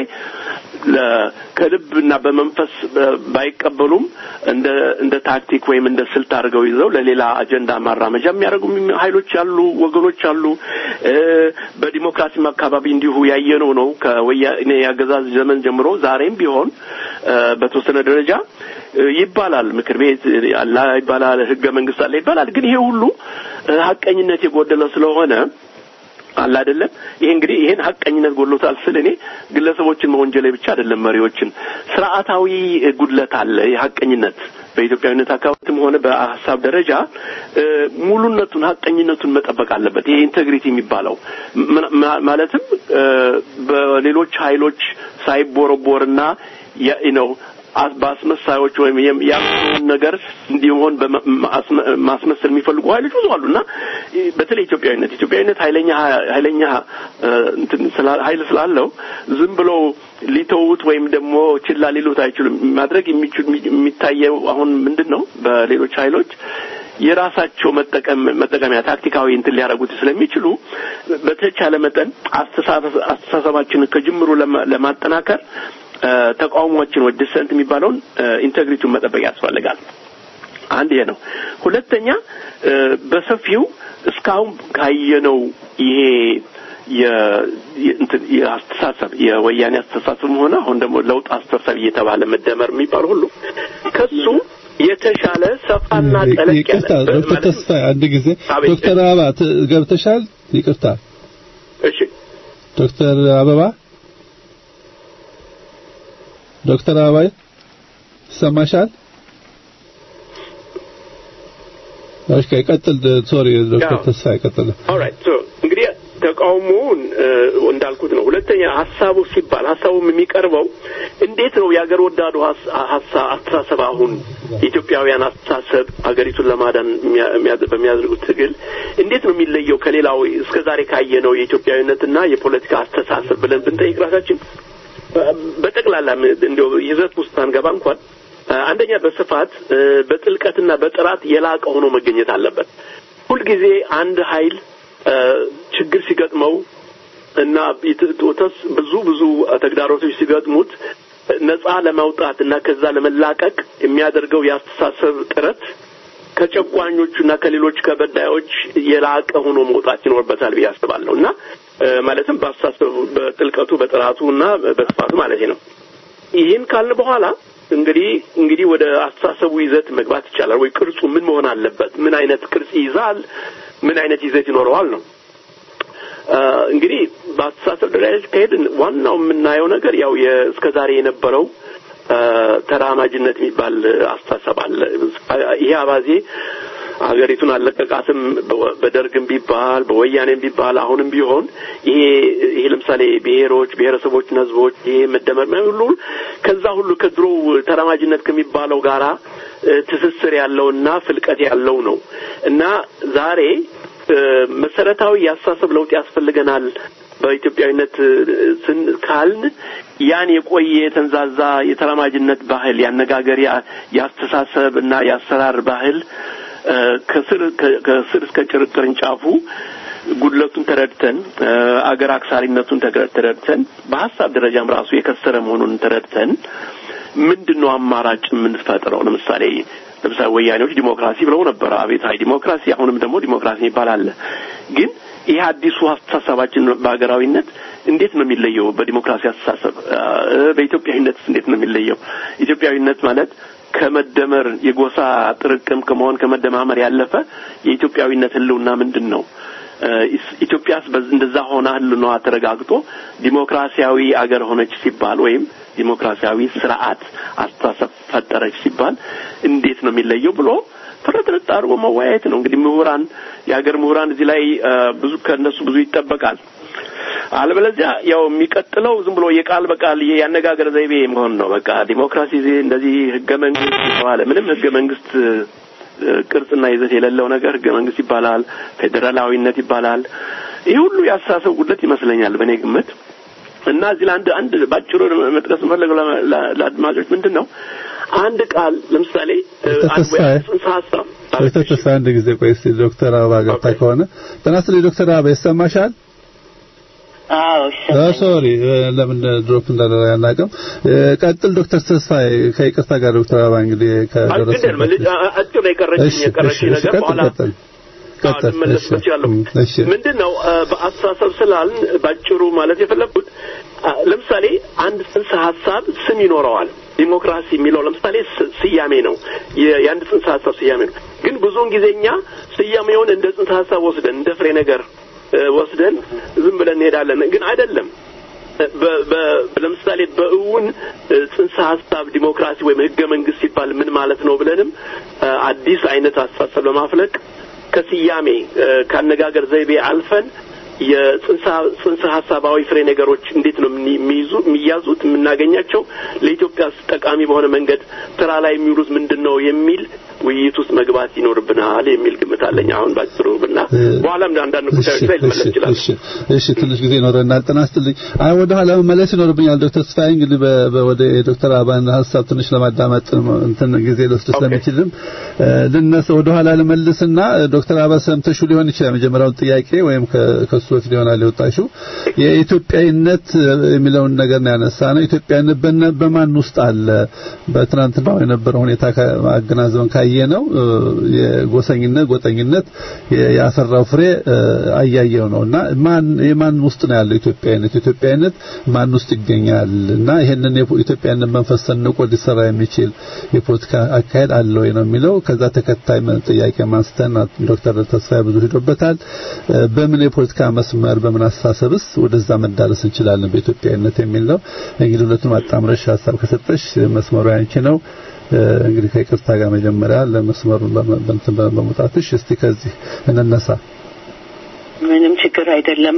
ከልብና በመንፈስ ባይቀበሉም እንደ እንደ ታክቲክ ወይም እንደ ስልት አድርገው ይዘው ለሌላ አጀንዳ ማራመጃ የሚያደርጉ ኃይሎች አሉ፣ ወገኖች አሉ። በዲሞክራሲም አካባቢ እንዲሁ ያየነው ነው ከወያኔ አገዛዝ ዘመን ጀምሮ ዛሬም ቢሆን በተወሰነ ደረጃ ይባላል ምክር ቤት አለ ይባላል፣ ህገ መንግስት አለ ይባላል። ግን ይሄ ሁሉ ሀቀኝነት የጎደለው ስለሆነ አለ አይደለም። ይሄ እንግዲህ ይሄን ሀቀኝነት ጎድሎታል ስል እኔ ግለሰቦችን መወንጀሌ ብቻ አይደለም፣ መሪዎችን ስርዓታዊ ጉድለት አለ። የሀቀኝነት በኢትዮጵያዊነት አካባቢም ሆነ በሀሳብ ደረጃ ሙሉነቱን ሀቀኝነቱን መጠበቅ አለበት። ይሄ ኢንቴግሪቲ የሚባለው ማለትም በሌሎች ኃይሎች ሳይቦረቦርና ነው በአስመሳዮች ወይም ያሉን ነገር እንዲሆን ማስመሰል የሚፈልጉ ኃይሎች ብዙ አሉ እና በተለይ ኢትዮጵያዊነት ኢትዮጵያዊነት ኃይለኛ ኃይለኛ ኃይል ስላለው ዝም ብሎ ሊተዉት ወይም ደግሞ ችላ ሊሉት አይችሉም። ማድረግ የሚችሉ የሚታየው አሁን ምንድን ነው በሌሎች ኃይሎች የራሳቸው መጠቀም መጠቀሚያ ታክቲካዊ እንትን ሊያደርጉት ስለሚችሉ በተቻለ መጠን አስተሳሰባችንን ከጅምሩ ለማጠናከር ተቃውሟችን ወይ ዲሰንት የሚባለውን ኢንቴግሪቲውን መጠበቅ ያስፈልጋል። አንድ ይሄ ነው። ሁለተኛ በሰፊው እስካሁን ካየነው ይሄ የአስተሳሰብ የወያኔ አስተሳሰብ ሆነ አሁን ደግሞ ለውጥ አስተሳሰብ እየተባለ መደመር የሚባል ሁሉ ከሱ የተሻለ ሰፋና ጠለቅ ይቅርታ ዶክተር ተስፋ አንድ ጊዜ ዶክተር አበባ ገብተሻል? ይቅርታ እሺ ዶክተር አበባ ዶክተር አበባ ይሰማሻል? እሺ ቀጥል ሶሪ ዶክተር አዎ። ተስፋ ቀጥል ኦልራይት ሶ እንግዲህ ተቃውሞውን እ፣ እንዳልኩት ነው። ሁለተኛ ሀሳቡ ሲባል ሀሳቡም የሚቀርበው እንዴት ነው የሀገር ወዳዱ ሀስ- ሀሳብ አስተሳሰብ አሁን የኢትዮጵያውያን አስተሳሰብ ሀገሪቱን ለማዳን የሚያ- የሚያ- በሚያደርጉት ትግል እንዴት ነው የሚለየው ከሌላው እስከ ዛሬ ካየነው የኢትዮጵያዊነትና የፖለቲካ አስተሳሰብ ብለን ብንጠይቅ ራሳችን በ- በጠቅላላ ም- እንዲያው ይዘት ውስጥ አንገባ እንኳን እ፣ አንደኛ በስፋት እ፣ በጥልቀትና በጥራት የላቀ ሆኖ መገኘት አለበት። ሁልጊዜ አንድ ኃይል እ፣ ችግር ሲገጥመው እና ኢትዮጵያስ ብዙ ብዙ ተግዳሮቶች ሲገጥሙት ነጻ ለማውጣት እና ከዛ ለመላቀቅ የሚያደርገው የአስተሳሰብ ጥረት ከጨቋኞቹና ከሌሎች ከበዳዮች የላቀ ሆኖ መውጣት ይኖርበታል ብዬ አስባለሁ እና እ፣ ማለትም በአስተሳሰቡ በጥልቀቱ በጥራቱ እና በስፋቱ ማለት ነው። ይህን ካልን በኋላ እንግዲህ እንግዲህ ወደ አስተሳሰቡ ይዘት መግባት ይቻላል ወይ? ቅርጹ ምን መሆን አለበት? ምን አይነት ቅርጽ ይይዛል? ምን አይነት ይዘት ይኖረዋል ነው። አ፣ እንግዲህ በአስተሳሰብ ደረጃ ከሄድን ዋናው የምናየው ነገር ያው እስከ ዛሬ የነበረው አ፣ ተራማጅነት የሚባል አስተሳሰብ አለ። ይሄ አባዜ ሀገሪቱን አለቀቃትም። በ- በደርግም ቢባል በወያኔም ቢባል አሁንም ቢሆን ይሄ ይሄ ለምሳሌ ብሔሮች፣ ብሔረሰቦችና ሕዝቦች ይሄ መደመር ምናምን ሁሉ ከዛ ሁሉ ከድሮው ተራማጅነት ከሚባለው ጋራ እ፣ ትስስር ያለውና ፍልቀት ያለው ነው እና ዛሬ እ፣ መሰረታዊ የአስተሳሰብ ለውጥ ያስፈልገናል በኢትዮጵያዊነት እ፣ ስን ካልን ያን የቆየ የተንዛዛ የተራማጅነት ባህል ያነጋገር ያ- የአስተሳሰብ እና የአሰራር ባህል እ፣ ከስር ከ- ከስር እስከ ጭር ቅርንጫፉ ጉድለቱን ተረድተን እ፣ አገር አክሳሪነቱን ተገ- ተረድተን በሀሳብ ደረጃም ራሱ የከሰረ መሆኑን ተረድተን ምንድን ነው አማራጭ የምንፈጥረው? ለምሳሌ ለምሳሌ ወያኔዎች ዲሞክራሲ ብለው ነበር፣ አቤታዊ ዲሞክራሲ። አሁንም ደግሞ ዲሞክራሲ የሚባል አለ። ግን ይህ አዲሱ አስተሳሰባችን በሀገራዊነት እንዴት ነው የሚለየው? በዲሞክራሲ አስተሳሰብ እ፣ በኢትዮጵያዊነትስ እንዴት ነው የሚለየው? ኢትዮጵያዊነት ማለት ከመደመር የጎሳ ጥርቅም ከመሆን ከመደማመር ያለፈ የኢትዮጵያዊነት ህልውና ምንድን ነው? እ፣ ኢስ- ኢትዮጵያስ በዝ- እንደዛ ሆና ህልውናዋ ተረጋግጦ ዲሞክራሲያዊ አገር ሆነች ሲባል ወይም ዲሞክራሲያዊ ስርዓት አስተሳሰብ ፈጠረች ሲባል እንዴት ነው የሚለየው ብሎ ፍርጥርጥ አድርጎ መወያየት ነው። እንግዲህ ምሁራን የሀገር ምሁራን እዚህ ላይ እ፣ ብዙ ከእነሱ ብዙ ይጠበቃል። አለበለዚያ ያው የሚቀጥለው ዝም ብሎ የቃል በቃል ይሄ ያነጋገር ዘይቤ መሆን ነው። በቃ ዲሞክራሲ እንደዚህ ህገ መንግስት የተባለ ምንም ህገ መንግስት እ፣ ቅርጽና ይዘት የሌለው ነገር ህገ መንግስት ይባላል፣ ፌዴራላዊነት ይባላል። ይህ ሁሉ የአስተሳሰብ ጉድለት ይመስለኛል በእኔ ግምት። እና እዚህ ላይ አንድ አንድ ባጭሩ መጥቀስ የምፈልገው ለ- ለ- ለአድማጮች ምንድን ነው አንድ ቃል ለምሳሌ እ፣ አንድ ወይ ተስፋዬ፣ አንድ ጽንሰ ሀሳብ ዶክተር ተስፋ አንድ ጊዜ ቆይ እስቲ ዶክተር አበባ ገብታ ኦኬ። ከሆነ ጤና ይስጥልኝ ዶክተር አበባ ይሰማሻል? አዎ አ ይሰማኛል። ሶሪ ለምን ድሮፕ እንዳደረገ አናውቅም። እ፣ ቀጥል ዶክተር ተስፋዬ ከይቅርታ ጋር ዶክተር አበባ እንግዲህ ከደረሰ አግደል መልጅ አጭር ነው የቀረችኝ እሺ የቀረችኝ እሺ እሺ ነገር ቀጥል በኋላ ቀጥል ቀጥል ልመለስበት ይችላለሁ። እሺ ምንድን ነው አ፣ በአስተሳሰብ ስላልን ባጭሩ ማለት የፈለግኩት አ፣ ለምሳሌ አንድ ጽንሰ ሀሳብ ስም ይኖረዋል። ዲሞክራሲ የሚለው ለምሳሌ ስ- ስያሜ ነው፣ የ- የአንድ ጽንሰ ሀሳብ ስያሜ ነው። ግን ብዙውን ጊዜ እኛ ስያሜውን እንደ ጽንሰ ሀሳብ ወስደን እንደ ፍሬ ነገር እ፣ ወስደን ዝም ብለን እንሄዳለን። ግን አይደለም። በ- በ- ለምሳሌ በእውን እ፣ ጽንሰ ሀሳብ ዲሞክራሲ ወይም ህገ መንግስት ሲባል ምን ማለት ነው ብለንም እ፣ አዲስ አይነት አስተሳሰብ ለማፍለቅ ከስያሜ እ፣ ከአነጋገር ዘይቤ አልፈን የጽንሰ ጽንሰ ሀሳባዊ ፍሬ ነገሮች እንዴት ነው የሚ- የሚይዙ የሚያዙት የምናገኛቸው ለኢትዮጵያ ጠቃሚ በሆነ መንገድ ስራ ላይ የሚውሉት ምንድን ነው የሚል ውይይት ውስጥ መግባት ይኖርብናል የሚል ግምት አለኝ። አሁን ባጭሩ ብና በኋላም አንዳንድ ጉዳዮች ላይ ልመለስ ይችላል። እሺ እሺ ትንሽ ጊዜ ይኖረናል። ጤና ይስጥልኝ። አይ ወደ ኋላ መመለስ ይኖርብኛል። ዶክተር ተስፋዬ እንግዲህ በ- በ- ወደ የዶክተር አበባን ሀሳብ ትንሽ ለማዳመጥ እንትን ጊዜ ልወስድ ስለሚችልም እ፣ ልነሳ ወደ ኋላ ልመልስና ዶክተር አበባ ሰምተሹ ሊሆን ይችላል መጀመሪያውን ጥያቄ ወይም ከ- ከሱ በፊት ይሆናል የወጣሽው የኢትዮጵያዊነት የሚለውን ነገር ነው ያነሳ ነው። ኢትዮጵያዊነት በነ- በማን ውስጥ አለ? በትናንትናው የነበረው ሁኔታ ከ- አገናዝበን ካየ ነው የጎሰኝነት ጎጠኝነት የ- ያፈራው ፍሬ እ፣ አያየው ነው እና ማን የማን ውስጥ ነው ያለው ኢትዮጵያዊነት ኢትዮጵያዊነት ማን ውስጥ ይገኛል እና ይሄንን የኢትዮጵያዊነት መንፈስ ሰንቆ ሊሰራ የሚችል የፖለቲካ አካሄድ አለ ወይ ነው የሚለው ከዛ ተከታይ መ- ጥያቄ ማንስተን ዶክተር ተስፋዬ ብዙ ሄዶበታል እ፣ በምን የፖለቲካ መስመር በምን አስተሳሰብስ ወደዛ መዳረስ እንችላለን በኢትዮጵያዊነት የሚል ነው እንግዲህ ሁለቱን አጣምረሽ ሀሳብ ከሰጠሽ መስመሩ ያንቺ ነው እንግዲህ ከይቅርታ ጋር መጀመሪያ ለመስመሩን በእንትን በመውጣትሽ እስቲ ከዚህ እንነሳ። ምንም ችግር አይደለም።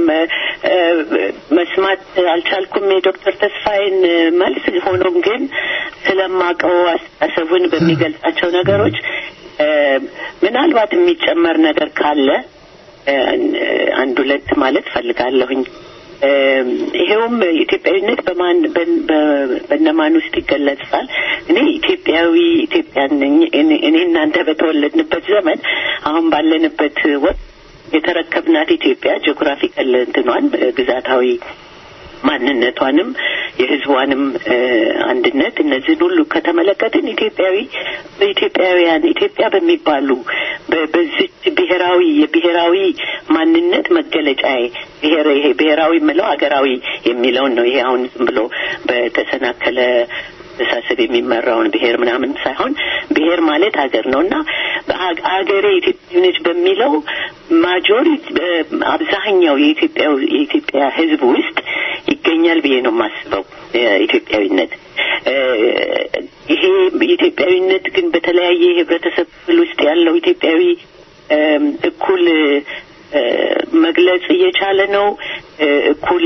መስማት አልቻልኩም የዶክተር ተስፋዬን መልስ። ሆኖም ግን ስለማቀው አስተሳሰቡን በሚገልጻቸው ነገሮች ምናልባት የሚጨመር ነገር ካለ አንድ ሁለት ማለት ፈልጋለሁኝ። ይሄውም ኢትዮጵያዊነት በማን በነማን ውስጥ ይገለጻል? እኔ ኢትዮጵያዊ ኢትዮጵያን ነኝ። እኔ እናንተ በተወለድንበት ዘመን አሁን ባለንበት ወቅት የተረከብናት ኢትዮጵያ ጂኦግራፊካል እንትኗን ግዛታዊ ማንነቷንም የሕዝቧንም አንድነት እነዚህን ሁሉ ከተመለከትን ኢትዮጵያዊ በኢትዮጵያውያን ኢትዮጵያ በሚባሉ በዚች ብሔራዊ የብሔራዊ ማንነት መገለጫ ብሔር ይሄ ብሔራዊ የምለው ሀገራዊ የሚለውን ነው። ይሄ አሁን ዝም ብሎ በተሰናከለ አስተሳሰብ የሚመራውን ብሔር ምናምን ሳይሆን ብሔር ማለት ሀገር ነው እና ሀገሬ ኢትዮጵያ ነች በሚለው ማጆሪቲ አብዛኛው የኢትዮጵያ የኢትዮጵያ ሕዝብ ውስጥ ይገኛል ብዬ ነው የማስበው ኢትዮጵያዊነት። ይሄ ኢትዮጵያዊነት ግን በተለያየ የህብረተሰብ ክፍል ውስጥ ያለው ኢትዮጵያዊ እኩል መግለጽ እየቻለ ነው እኩል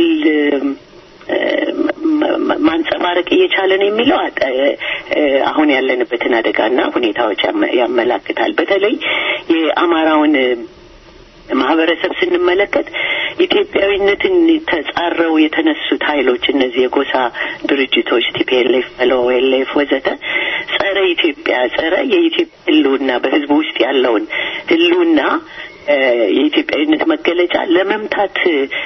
ማንጸባረቅ እየቻለ ነው የሚለው አሁን ያለንበትን አደጋና ሁኔታዎች ያመላክታል። በተለይ የአማራውን ማህበረሰብ ስንመለከት ኢትዮጵያዊነትን ተጻረው የተነሱት ኃይሎች እነዚህ የጎሳ ድርጅቶች ቲፒኤልኤፍ፣ ኤልኦኤልኤፍ ወዘተ ጸረ ኢትዮጵያ ጸረ የኢትዮጵያ ህልውና በህዝቡ ውስጥ ያለውን ህልውና የኢትዮጵያዊነት መገለጫ ለመምታት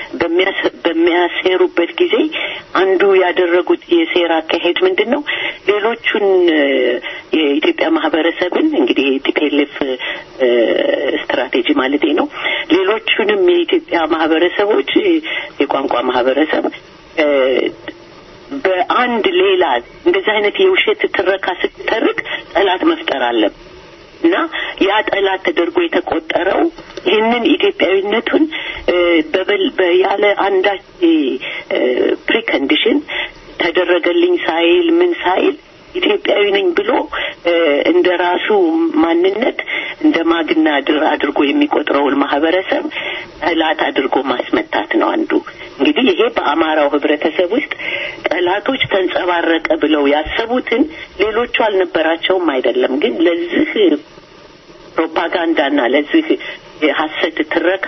በሚያሴሩበት ጊዜ አንዱ ያደረጉት የሴራ አካሄድ ምንድን ነው? ሌሎቹን የኢትዮጵያ ማህበረሰብን እንግዲህ ቲፒኤልኤፍ ስትራቴጂ ማለት ነው። ሌሎቹንም የኢትዮጵያ ማህበረሰቦች የቋንቋ ማህበረሰብ በአንድ ሌላ እንደዚህ አይነት የውሸት ትረካ ስትተርክ ጠላት መፍጠር አለብን እና ያ ጠላት ተደርጎ የተቆጠረው ይህንን ኢትዮጵያዊነቱን ያለ አንዳች ፕሪከንዲሽን ተደረገልኝ ሳይል ምን ሳይል ኢትዮጵያዊ ነኝ ብሎ እንደ ራሱ ማንነት እንደ ማግና ድር አድርጎ የሚቆጥረውን ማህበረሰብ ጠላት አድርጎ ማስመታት ነው አንዱ። እንግዲህ ይሄ በአማራው ህብረተሰብ ውስጥ ጠላቶች ተንጸባረቀ ብለው ያሰቡትን ሌሎቹ አልነበራቸውም አይደለም፣ ግን ለዚህ ፕሮፓጋንዳና ለዚህ የሀሰት ትረካ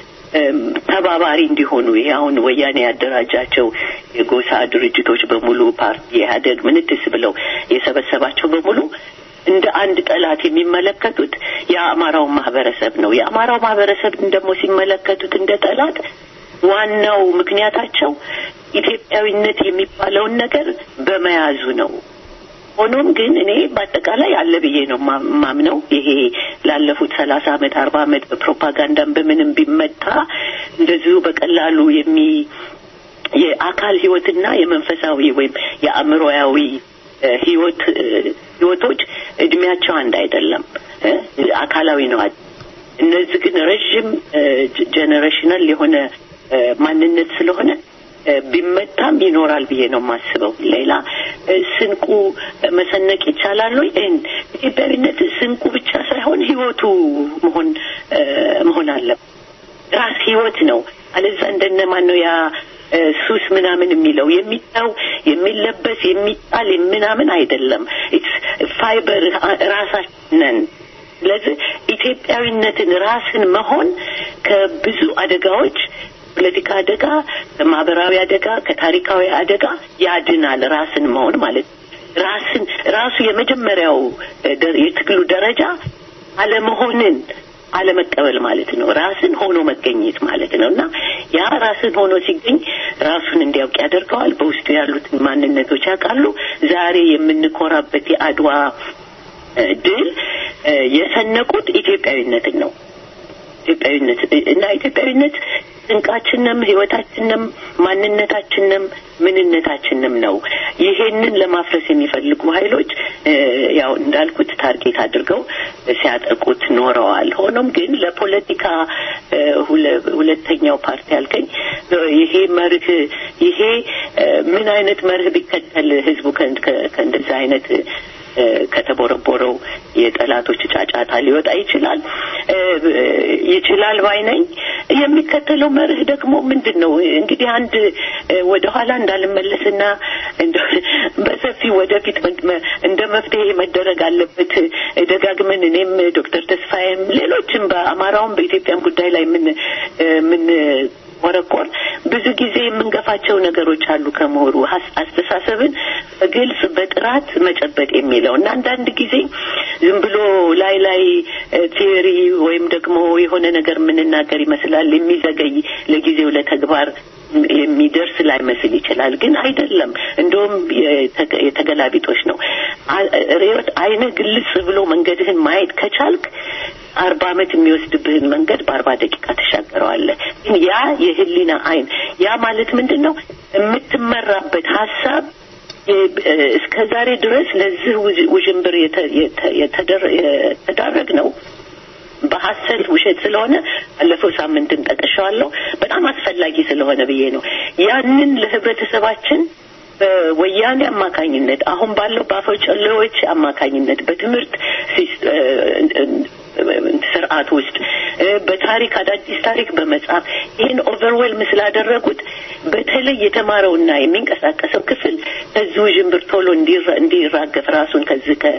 ተባባሪ እንዲሆኑ ይሄ አሁን ወያኔ ያደራጃቸው የጎሳ ድርጅቶች በሙሉ ፓርቲ ኢህአዴግ ምንትስ ብለው የሰበሰባቸው በሙሉ እንደ አንድ ጠላት የሚመለከቱት የአማራው ማህበረሰብ ነው። የአማራው ማህበረሰብን ደግሞ ሲመለከቱት እንደ ጠላት ዋናው ምክንያታቸው ኢትዮጵያዊነት የሚባለውን ነገር በመያዙ ነው። ሆኖም ግን እኔ በአጠቃላይ አለ ብዬ ነው ማምነው። ይሄ ላለፉት ሰላሳ አመት አርባ አመት በፕሮፓጋንዳም በምንም ቢመታ እንደዚሁ በቀላሉ የሚ የአካል ህይወትና የመንፈሳዊ ወይም የአእምሮያዊ ህይወት ህይወቶች እድሜያቸው አንድ አይደለም። አካላዊ ነው። እነዚህ ግን ረዥም ጀኔሬሽናል የሆነ ማንነት ስለሆነ ቢመታም ይኖራል ብዬ ነው የማስበው። ሌላ ስንቁ መሰነቅ ይቻላል ወይ? ኢትዮጵያዊነት ስንቁ ብቻ ሳይሆን ህይወቱ መሆን መሆን አለበት። ራስ ህይወት ነው። አለዛ እንደነ ማን ነው ያ ሱስ ምናምን የሚለው የሚታው የሚለበስ የሚጣል ምናምን አይደለም። ፋይበር ራሳችን ነን። ስለዚህ ኢትዮጵያዊነትን ራስን መሆን ከብዙ አደጋዎች ፖለቲካ አደጋ፣ ከማህበራዊ አደጋ፣ ከታሪካዊ አደጋ ያድናል። ራስን መሆን ማለት ራስን ራሱ የመጀመሪያው የትግሉ ደረጃ አለመሆንን አለመቀበል ማለት ነው። ራስን ሆኖ መገኘት ማለት ነው እና ያ ራስን ሆኖ ሲገኝ ራሱን እንዲያውቅ ያደርገዋል። በውስጡ ያሉትን ማንነቶች ያውቃሉ። ዛሬ የምንኮራበት የአድዋ ድል የሰነቁት ኢትዮጵያዊነትን ነው። ኢትዮጵያዊነት እና ኢትዮጵያዊነት ስንቃችንም ህይወታችንም ማንነታችንም ምንነታችንም ነው። ይሄንን ለማፍረስ የሚፈልጉ ኃይሎች ያው እንዳልኩት ታርጌት አድርገው ሲያጠቁት ኖረዋል። ሆኖም ግን ለፖለቲካ ሁለተኛው ፓርቲ ያልከኝ ይሄ መርህ ይሄ ምን አይነት መርህ ቢከተል ህዝቡ ከእንደዚህ አይነት እ፣ ከተቦረቦረው የጠላቶች ጫጫታ ሊወጣ ይችላል እ፣ ይችላል ባይ ነኝ። የሚከተለው መርህ ደግሞ ምንድን ነው? እንግዲህ አንድ እ፣ ወደኋላ እንዳልመለስና እንደ- በሰፊ ወደፊት መ- መ- እንደ መፍትሄ መደረግ አለበት እ፣ ደጋግመን እኔም ዶክተር ተስፋዬም ሌሎችም በአማራውም በኢትዮጵያም ጉዳይ ላይ ምን እ፣ ምን ወረቆር ብዙ ጊዜ የምንገፋቸው ነገሮች አሉ ከምሁሩ ሀስ- አስተሳሰብን በግልጽ በጥራት መጨበጥ የሚለው እና አንዳንድ ጊዜ ዝም ብሎ ላይ ላይ ቲዮሪ ወይም ደግሞ የሆነ ነገር የምንናገር ይመስላል የሚዘገይ ለጊዜው ለተግባር የሚደርስ ላይመስል ይችላል፣ ግን አይደለም። እንደውም የተ- የተገላቢጦች ነው። አ- ርዕዮት አይነ ግልጽ ብሎ መንገድህን ማየት ከቻልክ አርባ ዓመት የሚወስድብህን መንገድ በአርባ ደቂቃ ተሻገረዋለህ። ግን ያ የህሊና አይን ያ ማለት ምንድን ነው? የምትመራበት ሀሳብ እስከ ዛሬ ድረስ ለዚህ ውዥ- ውዥንብር የተ- የተ- የተደረ- የተዳረግ ነው በሀሰት ውሸት ስለሆነ ባለፈው ሳምንትም ጠቅሻዋለሁ። በጣም አስፈላጊ ስለሆነ ብዬ ነው ያንን ለህብረተሰባችን በወያኔ አማካኝነት አሁን ባለው በአፈጨሌዎች አማካኝነት በትምህርት ሲስ- ስርዓት ውስጥ እ፣ በታሪክ አዳዲስ ታሪክ በመጻፍ ይህን ኦቨርዌልም ስላደረጉት በተለይ የተማረውና የሚንቀሳቀሰው ክፍል ከዚህ ውዥንብር ቶሎ እንዲራ- እንዲራገፍ ራሱን ከዚህ ከ-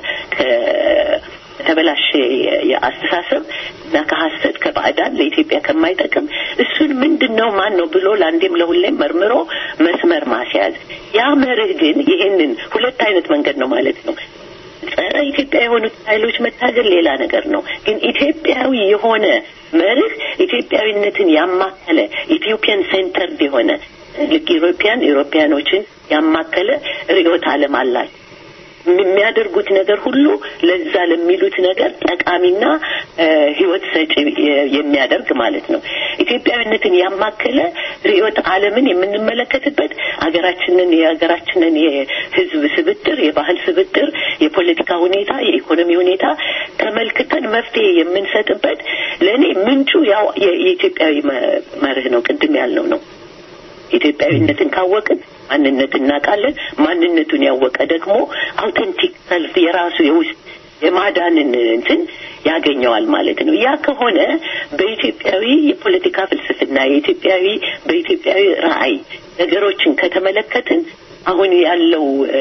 ከ- ከተበላሸ የ- የአስተሳሰብ እና ከሀሰት ከባዕዳን ለኢትዮጵያ ከማይጠቅም እሱን ምንድን ነው ማን ነው ብሎ ለአንዴም ለሁሌም መርምሮ መስመር ማስያዝ ያ መርህ ግን ይሄንን ሁለት አይነት መንገድ ነው ማለት ነው ጸረ ኢትዮጵያ የሆኑት ኃይሎች መታገል ሌላ ነገር ነው። ግን ኢትዮጵያዊ የሆነ መርህ ኢትዮጵያዊነትን ያማከለ ኢትዮጵያን ሴንተርድ የሆነ ልክ ኢሮፒያን ኢሮፒያኖችን ያማከለ ርዕዮተ ዓለም አላቸው። የሚያደርጉት ነገር ሁሉ ለዛ ለሚሉት ነገር ጠቃሚና እ፣ ህይወት ሰጪ የ- የሚያደርግ ማለት ነው። ኢትዮጵያዊነትን ያማከለ ርዕዮተ ዓለምን የምንመለከትበት ሀገራችንን የሀገራችንን የህዝብ ስብጥር፣ የባህል ስብጥር፣ የፖለቲካ ሁኔታ፣ የኢኮኖሚ ሁኔታ ተመልክተን መፍትሄ የምንሰጥበት ለእኔ ምንጩ ያው የ- የኢትዮጵያዊ መ- መርህ ነው። ቅድም ያልነው ነው። ኢትዮጵያዊነትን ካወቅን ማንነት እናውቃለን። ማንነቱን ያወቀ ደግሞ አውተንቲክ ሰልፍ የራሱ የውስጥ የማዳንን እንትን ያገኘዋል ማለት ነው። ያ ከሆነ በኢትዮጵያዊ የፖለቲካ ፍልስፍና የኢትዮጵያዊ በኢትዮጵያዊ ራዕይ ነገሮችን ከተመለከትን አሁን ያለው እ፣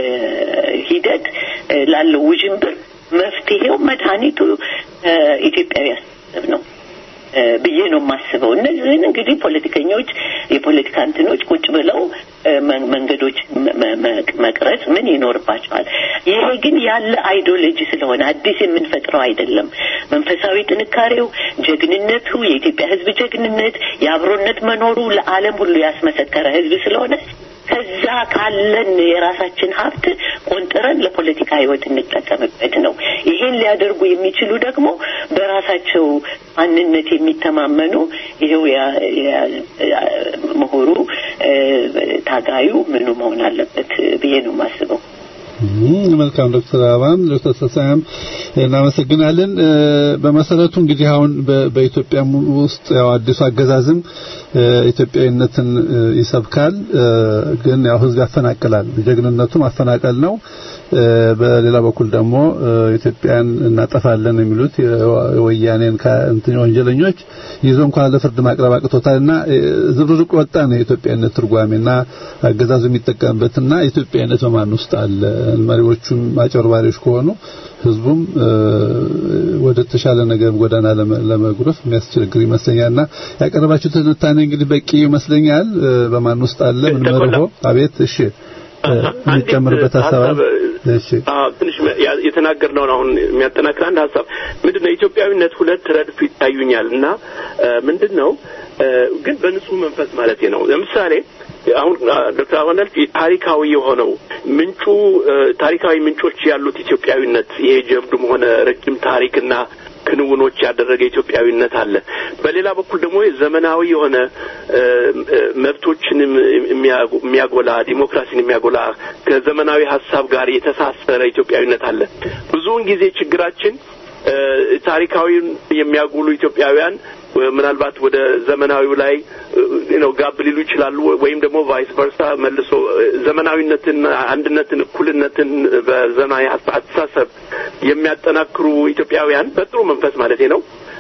ሂደት እ፣ ላለው ውዥንብር መፍትሄው መድኃኒቱ እ፣ ኢትዮጵያዊ አስተሳሰብ ነው እ፣ ብዬ ነው የማስበው። እነዚህን እንግዲህ ፖለቲከኞች የፖለቲካ እንትኖች ቁጭ ብለው እ፣ መ- መንገዶች መ- መ- መቅረጽ ምን ይኖርባቸዋል። ይሄ ግን ያለ አይዲዮሎጂ ስለሆነ አዲስ የምንፈጥረው አይደለም። መንፈሳዊ ጥንካሬው፣ ጀግንነቱ፣ የኢትዮጵያ ሕዝብ ጀግንነት፣ የአብሮነት መኖሩ ለዓለም ሁሉ ያስመሰከረ ሕዝብ ስለሆነ ከዛ ካለን የራሳችን ሀብት ቆንጥረን ለፖለቲካ ህይወት እንጠቀምበት ነው። ይሄን ሊያደርጉ የሚችሉ ደግሞ በራሳቸው ማንነት የሚተማመኑ ይሄው ያ- ያ- ያ- ምሁሩ እ፣ ታጋዩ ምኑ መሆን አለበት ብዬ ነው የማስበው። እም፣ መልካም ዶክተር አበባም ዶክተር ተሳያም እናመሰግናለን። እ፣ በመሰረቱ እንግዲህ አሁን በ- በኢትዮጵያ ውስጥ ያው አዲሱ አገዛዝም እ፣ ኢትዮጵያዊነትን እ፣ ይሰብካል፣ እ፣ ግን ያው ህዝብ ያፈናቅላል። ጀግንነቱ ማፈናቀል ነው። እ፣ በሌላ በኩል ደግሞ እ፣ ኢትዮጵያን እናጠፋለን የሚሉት የወ- የወያኔን ከ- እንትን ወንጀለኞች ይዞ እንኳን ለፍርድ ማቅረብ አቅቶታልና እ፣ ዝብርርቅ ወጣ ነው የኢትዮጵያዊነት ትርጓሜና አገዛዙ የሚጠቀምበትና ኢትዮጵያዊነት በማን ውስጥ አለ? መሪዎቹም አጨርባሪዎች ከሆኑ ህዝቡም እ፣ ወደ ተሻለ ነገር ጎዳና ለመ- ለመጉረፍ የሚያስቸግር ይመስለኛልና ያቀረባችሁ ትንታኔ እንግዲህ በቂ ይመስለኛል። እ፣ በማን ውስጥ አለ ምን መርሆ? አቤት እሺ እ፣ የሚጨምርበት ሀሳብ አለ? እሺ አዎ፣ ትንሽ ያ- የተናገርነውን አሁን የሚያጠናክር አንድ ሀሳብ ምንድን ነው ኢትዮጵያዊነት ሁለት ረድፍ ይታዩኛል እና እ፣ ምንድን ነው እ፣ ግን በንጹህ መንፈስ ማለት ነው ለምሳሌ አሁን አ፣ ዶክተር አበናል ታሪካዊ የሆነው ምንጩ እ፣ ታሪካዊ ምንጮች ያሉት ኢትዮጵያዊነት ይሄ ጀብዱም ሆነ ረጅም ታሪክና ክንውኖች ያደረገ ኢትዮጵያዊነት አለ። በሌላ በኩል ደግሞ ዘመናዊ የሆነ እ፣ እ፣ መብቶችንም የሚያጎ- የሚያጎላ ዲሞክራሲን የሚያጎላ ከዘመናዊ ሀሳብ ጋር የተሳሰረ ኢትዮጵያዊነት አለ። ብዙውን ጊዜ ችግራችን ታሪካዊን የሚያጉሉ ኢትዮጵያውያን ምናልባት ወደ ዘመናዊው ላይ ነው ጋብ ሊሉ ይችላሉ። ወይም ደግሞ ቫይስ ቨርሳ መልሶ ዘመናዊነትን፣ አንድነትን፣ እኩልነትን በዘመናዊ አስተሳሰብ የሚያጠናክሩ ኢትዮጵያውያን በጥሩ መንፈስ ማለት ነው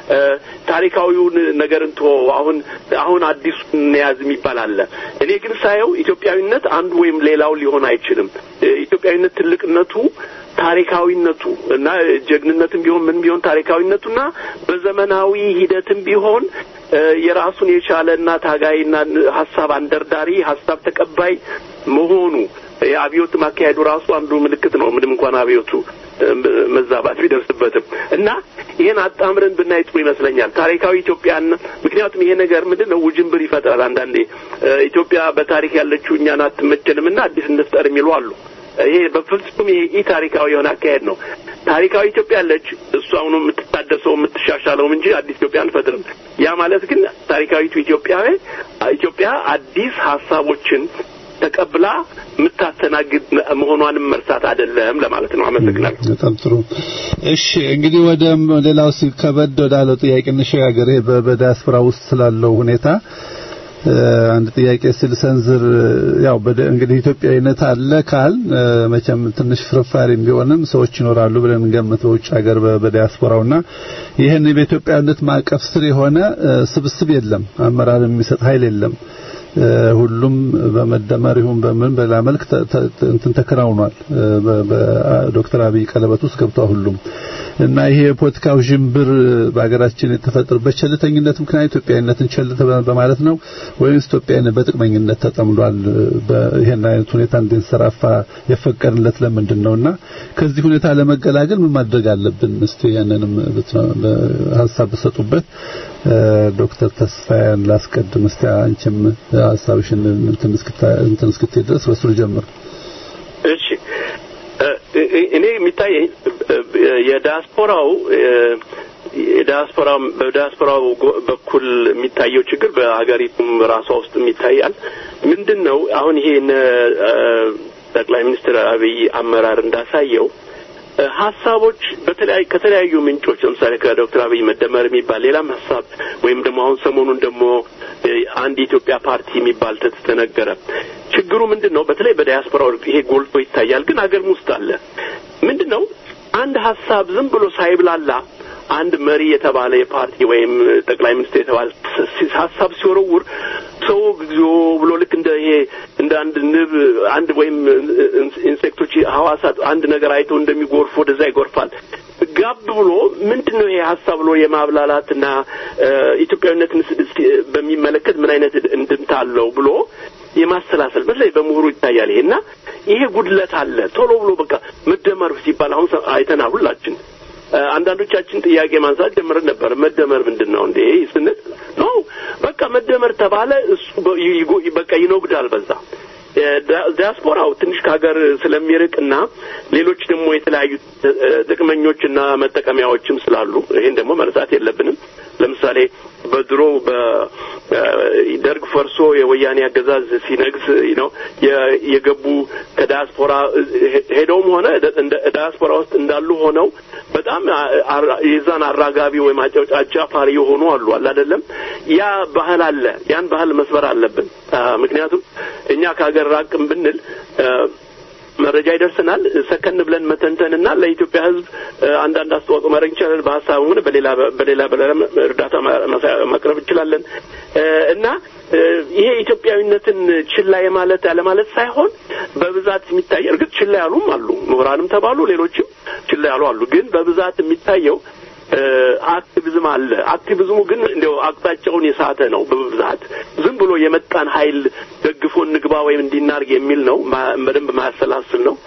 ታሪካዊውን ነገር እንቶ አሁን አሁን አዲሱን እንያዝ የሚባል አለ። እኔ ግን ሳየው ኢትዮጵያዊነት አንዱ ወይም ሌላው ሊሆን አይችልም። ኢትዮጵያዊነት ትልቅነቱ ታሪካዊነቱ እና ጀግንነትም ቢሆን ምን ቢሆን ታሪካዊነቱና በዘመናዊ ሂደትም ቢሆን የራሱን የቻለና ታጋይና ሀሳብ አንደርዳሪ ሀሳብ ተቀባይ መሆኑ የአብዮት ማካሄዱ ራሱ አንዱ ምልክት ነው። ምንም እንኳን አብዮቱ መዛባት ቢደርስበትም እና ይህን አጣምረን ብናይ ጥሩ ይመስለኛል። ታሪካዊ ኢትዮጵያን ምክንያቱም ይሄ ነገር ምንድን ነው ውጅንብር ይፈጥራል። አንዳንዴ ኢትዮጵያ በታሪክ ያለችው እኛን አትመቸንም እና አዲስ እንፍጠር የሚሉ አሉ። ይሄ በፍጹም ይሄ ኢ ታሪካዊ የሆነ አካሄድ ነው። ታሪካዊ ኢትዮጵያ አለች። እሱ አሁኑ የምትታደሰው የምትሻሻለውም እንጂ አዲስ ኢትዮጵያ አንፈጥርም። ያ ማለት ግን ታሪካዊቱ ኢትዮጵያዊ ኢትዮጵያ አዲስ ሀሳቦችን ተቀብላ የምታስተናግድ መሆኗንም መርሳት አይደለም ለማለት ነው። አመሰግናለሁ። በጣም ጥሩ። እሺ እንግዲህ ወደ ሌላው ከበድ ወዳለው ጥያቄ እንሸጋገር። ይሄ በዲያስፖራ ውስጥ ስላለው ሁኔታ አንድ ጥያቄ ስል ሰንዝር ያው እንግዲህ ኢትዮጵያዊነት አለ ካል መቼም ትንሽ ፍርፋሪም ቢሆንም ሰዎች ይኖራሉ ብለን እንገምት በውጭ ሀገር በዲያስፖራውና ይህን በኢትዮጵያዊነት ማዕቀፍ ስር የሆነ ስብስብ የለም፣ አመራር የሚሰጥ ኃይል የለም። ሁሉም በመደመር ይሁን በምን በላ መልክ እንትን ተከናውኗል። በዶክተር አብይ ቀለበት ውስጥ ገብቷል ሁሉም እና ይሄ የፖለቲካው ዥንብር በሀገራችን የተፈጠረበት ቸልተኝነት ምክንያት ኢትዮጵያዊነትን ቸል በማለት ነው ወይስ ኢትዮጵያዊነት በጥቅመኝነት ተጠምዷል? ይሄን አይነት ሁኔታ እንዲንሰራፋ የፈቀድለት ለምንድን ነውና ከዚህ ሁኔታ ለመገላገል ምን ማድረግ አለብን? እስቲ ያንንም ሀሳብ ብሰጡበት። ዶክተር ተስፋያን ላስቀድም። እስቲ አንቺም ሀሳብሽን እንትን እስክትይ ድረስ በሱ ልጀምር። እሺ እኔ የሚታየኝ የዲያስፖራው የዲያስፖራ በዲያስፖራው በኩል የሚታየው ችግር በሀገሪቱም ራሷ ውስጥ ይታያል። ምንድን ነው አሁን ይሄ ጠቅላይ ሚኒስትር አብይ አመራር እንዳሳየው ሀሳቦች በተለያዩ ከተለያዩ ምንጮች ለምሳሌ ከዶክተር አብይ መደመር የሚባል ሌላም ሀሳብ ወይም ደግሞ አሁን ሰሞኑን ደግሞ አንድ የኢትዮጵያ ፓርቲ የሚባል ተነገረ። ችግሩ ምንድን ነው? በተለይ በዲያስፖራው ይሄ ጎልቶ ይታያል፣ ግን አገርም ውስጥ አለ። ምንድን ነው አንድ ሀሳብ ዝም ብሎ ሳይብላላ አንድ መሪ የተባለ የፓርቲ ወይም ጠቅላይ ሚኒስትር የተባለ ሀሳብ ሲወረውር ሰው እግዚኦ ብሎ ልክ እንደ ይሄ እንደ አንድ ንብ አንድ ወይም ኢንሴክቶች ሐዋሳት አንድ ነገር አይተው እንደሚጎርፉ ወደዛ ይጎርፋል። ጋብ ብሎ ምንድን ነው ይሄ ሀሳብ ብሎ የማብላላትና ኢትዮጵያዊነትን በሚመለከት ምን አይነት እንድምታ አለው ብሎ የማሰላሰል በተለይ በምሁሩ ይታያል። ይሄ እና ይሄ ጉድለት አለ። ቶሎ ብሎ በቃ መደመር ሲባል አሁን አይተናል ሁላችን አንዳንዶቻችን ጥያቄ ማንሳት ጀምረን ነበር። መደመር ምንድን ነው እንዴ ስንል ነው በቃ መደመር ተባለ። እሱ በቃ ይኖግዳል በዛ ዲያስፖራው ትንሽ ከሀገር ስለሚርቅና ሌሎች ደግሞ የተለያዩ ጥቅመኞችና መጠቀሚያዎችም ስላሉ ይሄን ደግሞ መርሳት የለብንም። ለምሳሌ በድሮ በደርግ ፈርሶ የወያኔ አገዛዝ ሲነግስ ነው የገቡ ከዲያስፖራ ሄደውም ሆነ ዲያስፖራ ውስጥ እንዳሉ ሆነው በጣም የዛን አራጋቢ ወይም አጫፋሪ የሆኑ አሉ አለ አይደለም። ያ ባህል አለ። ያን ባህል መስበር አለብን። ምክንያቱም እኛ ከሀገር ራቅም ብንል መረጃ ይደርስናል። ሰከን ብለን መተንተንና ለኢትዮጵያ ሕዝብ አንዳንድ አስተዋጽኦ ማድረግ እንችላለን። በሀሳብም ሆነ በሌላ በሌላ እርዳታ ማቅረብ እንችላለን እና ይሄ ኢትዮጵያዊነትን ችላ የማለት ያለማለት ሳይሆን በብዛት የሚታይ እርግጥ ችላ ያሉም አሉ፣ ምሁራንም ተባሉ ሌሎችም ችላ ያሉ አሉ። ግን በብዛት የሚታየው አክቲቪዝም አለ። አክቲቪዝሙ ግን እንዲያው አቅጣጫውን የሳተ ነው። በብዛት ዝም ብሎ የመጣን ኃይል ደግፎ እንግባ ወይም እንዲናርግ የሚል ነው። በደንብ ማያሰላስል ነው።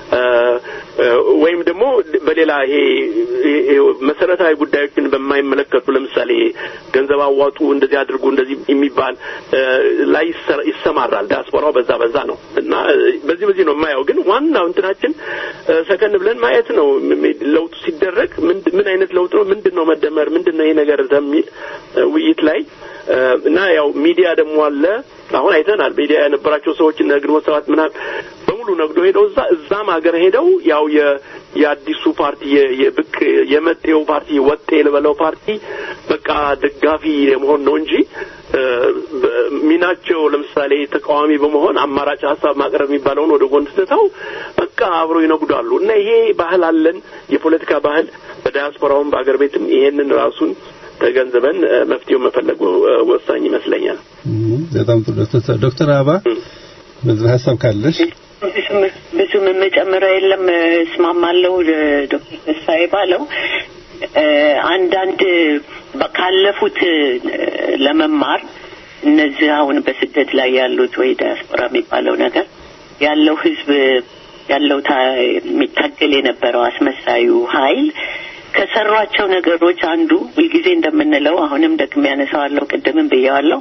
ወይም ደግሞ በሌላ ይሄ መሰረታዊ ጉዳዮችን በማይመለከቱ ለምሳሌ ገንዘብ አዋጡ፣ እንደዚህ አድርጉ፣ እንደዚህ የሚባል ላይ ይሰማራል። ዲያስፖራው በዛ በዛ ነው እና በዚህ በዚህ ነው የማየው። ግን ዋናው እንትናችን ሰከን ብለን ማየት ነው። ለውጡ ሲደረግ ምን አይነት ለውጥ ነው? ምንድን ነው መደመር? ምንድን ነው ይሄ ነገር በሚል ውይይት ላይ እና ያው ሚዲያ ደግሞ አለ። አሁን አይተናል። ሚዲያ የነበራቸው ሰዎች እነ ግንቦት ሰባት ምናምን በሙሉ ነግዶ ሄደው እዛ እዛም ሀገር ሄደው ያው የአዲሱ ፓርቲ የ- የብቅ የመጤው ፓርቲ ወጤ ልበለው ፓርቲ በቃ ደጋፊ የመሆን ነው እንጂ እ፣ በ- ሚናቸው ለምሳሌ ተቃዋሚ በመሆን አማራጭ ሀሳብ ማቅረብ የሚባለውን ወደ ጎን ትተው በቃ አብሮ ይነጉዳሉ እና ይሄ ባህል አለን የፖለቲካ ባህል በዳያስፖራውም በአገር ቤትም ይሄንን ራሱን ተገንዝበን እ፣ መፍትሄው መፈለጉ እ፣ ወሳኝ ይመስለኛል። እም፣ በጣም ጥሩ ዶክተር ዶክተር አበባ በዚህ ሀሳብ ካለሽ ብዙም ብዙም የምጨምረው የለም። እስማማለሁ ዶክተር ተስፋዬ ባለው እ፣ አንዳንድ በ- ካለፉት እ፣ ለመማር እነዚህ አሁን በስደት ላይ ያሉት ወይ ዲያስፖራ የሚባለው ነገር ያለው ህዝብ ያለው ታ- የሚታገል የነበረው አስመሳዩ ኃይል ከሰሯቸው ነገሮች አንዱ ሁልጊዜ እንደምንለው አሁንም ደግሜ ያነሳዋለሁ፣ ቅድምም ብየዋለሁ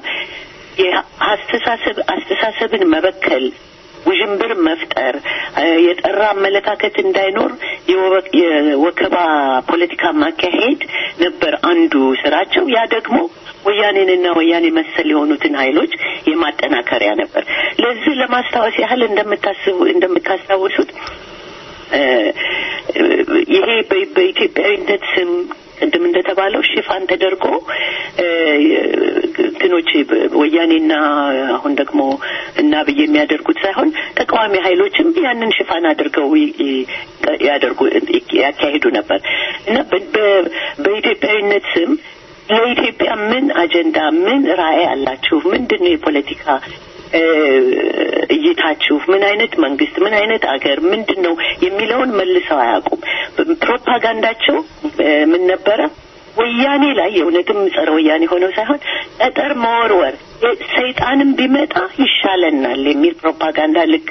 የአስተሳሰብ አስተሳሰብን መበከል ውዥንብር መፍጠር እ፣ የጠራ አመለካከት እንዳይኖር የወ- የወከባ ፖለቲካ ማካሄድ ነበር አንዱ ስራቸው። ያ ደግሞ ወያኔንና ወያኔ መሰል የሆኑትን ኃይሎች የማጠናከሪያ ነበር። ለዚህ ለማስታወስ ያህል እንደምታስቡ እንደምታስታውሱት እ፣ ይሄ በ- በኢትዮጵያዊነት ስም ቅድም እንደተባለው ሽፋን ተደርጎ እ፣ እንትኖች በ- ወያኔና አሁን ደግሞ እና ብዬ የሚያደርጉት ሳይሆን ተቃዋሚ ኃይሎችም ያንን ሽፋን አድርገው ይ- ይ- ያደርጉ ያካሂዱ ነበር እና በ- በ- በኢትዮጵያዊነት ስም ለኢትዮጵያ ምን አጀንዳ ምን ራዕይ አላችሁ? ምንድን ነው የፖለቲካ እ፣ እይታችሁ? ምን አይነት መንግስት፣ ምን አይነት አገር፣ ምንድን ነው የሚለውን መልሰው አያውቁም። ፕሮፓጋንዳቸው እ፣ ምን ነበረ? ወያኔ ላይ የእውነትም ጸረ ወያኔ ሆነው ሳይሆን ጠጠር መወርወር የ- ሰይጣንም ቢመጣ ይሻለናል የሚል ፕሮፓጋንዳ ልክ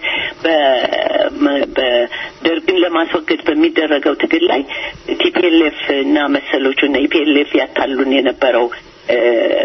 በ- በደርግን ለማስወገድ በሚደረገው ትግል ላይ ቲፒኤልኤፍ እና መሰሎቹ እና ኢፒኤልኤፍ ያታሉን የነበረው እ፣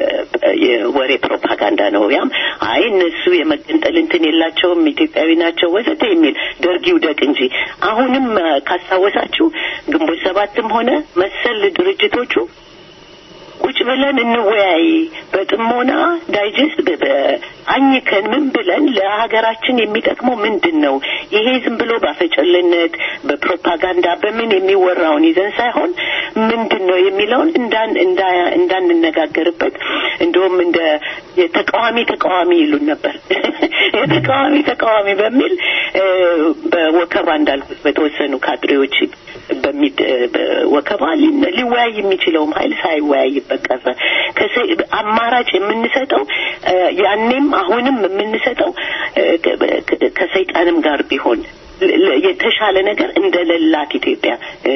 የወሬ ፕሮፓጋንዳ ነው። ያም አይ እነሱ የመገንጠል እንትን የላቸውም ኢትዮጵያዊ ናቸው ወዘተ የሚል ደርግ ይውደቅ እንጂ አሁንም እ፣ ካስታወሳችሁ ግንቦት ሰባትም ሆነ መሰል ድርጅቶቹ ቁጭ ብለን እንወያይ በጥሞና ዳይጀስት በ- በ- አኝከን ምን ብለን ለሀገራችን የሚጠቅመው ምንድን ነው? ይሄ ዝም ብሎ ባፈጨልነት በፕሮፓጋንዳ በምን የሚወራውን ይዘን ሳይሆን ምንድን ነው የሚለውን እንዳን እንዳ- እንዳንነጋገርበት እንደውም እንደ የተቃዋሚ ተቃዋሚ ይሉን ነበር። የተቃዋሚ ተቃዋሚ በሚል እ፣ በወከባ እንዳልኩት በተወሰኑ ካድሬዎች በሚድ በወከባ ሊ- ሊወያይ የሚችለውም ኃይል ሳይወያይበት ቀረ። ከሰ- አማራጭ የምንሰጠው እ፣ ያኔም አሁንም የምንሰጠው እ፣ ከ- ከሰይጣንም ጋር ቢሆን ለ- ለ- የተሻለ ነገር እንደሌላት ኢትዮጵያ እ፣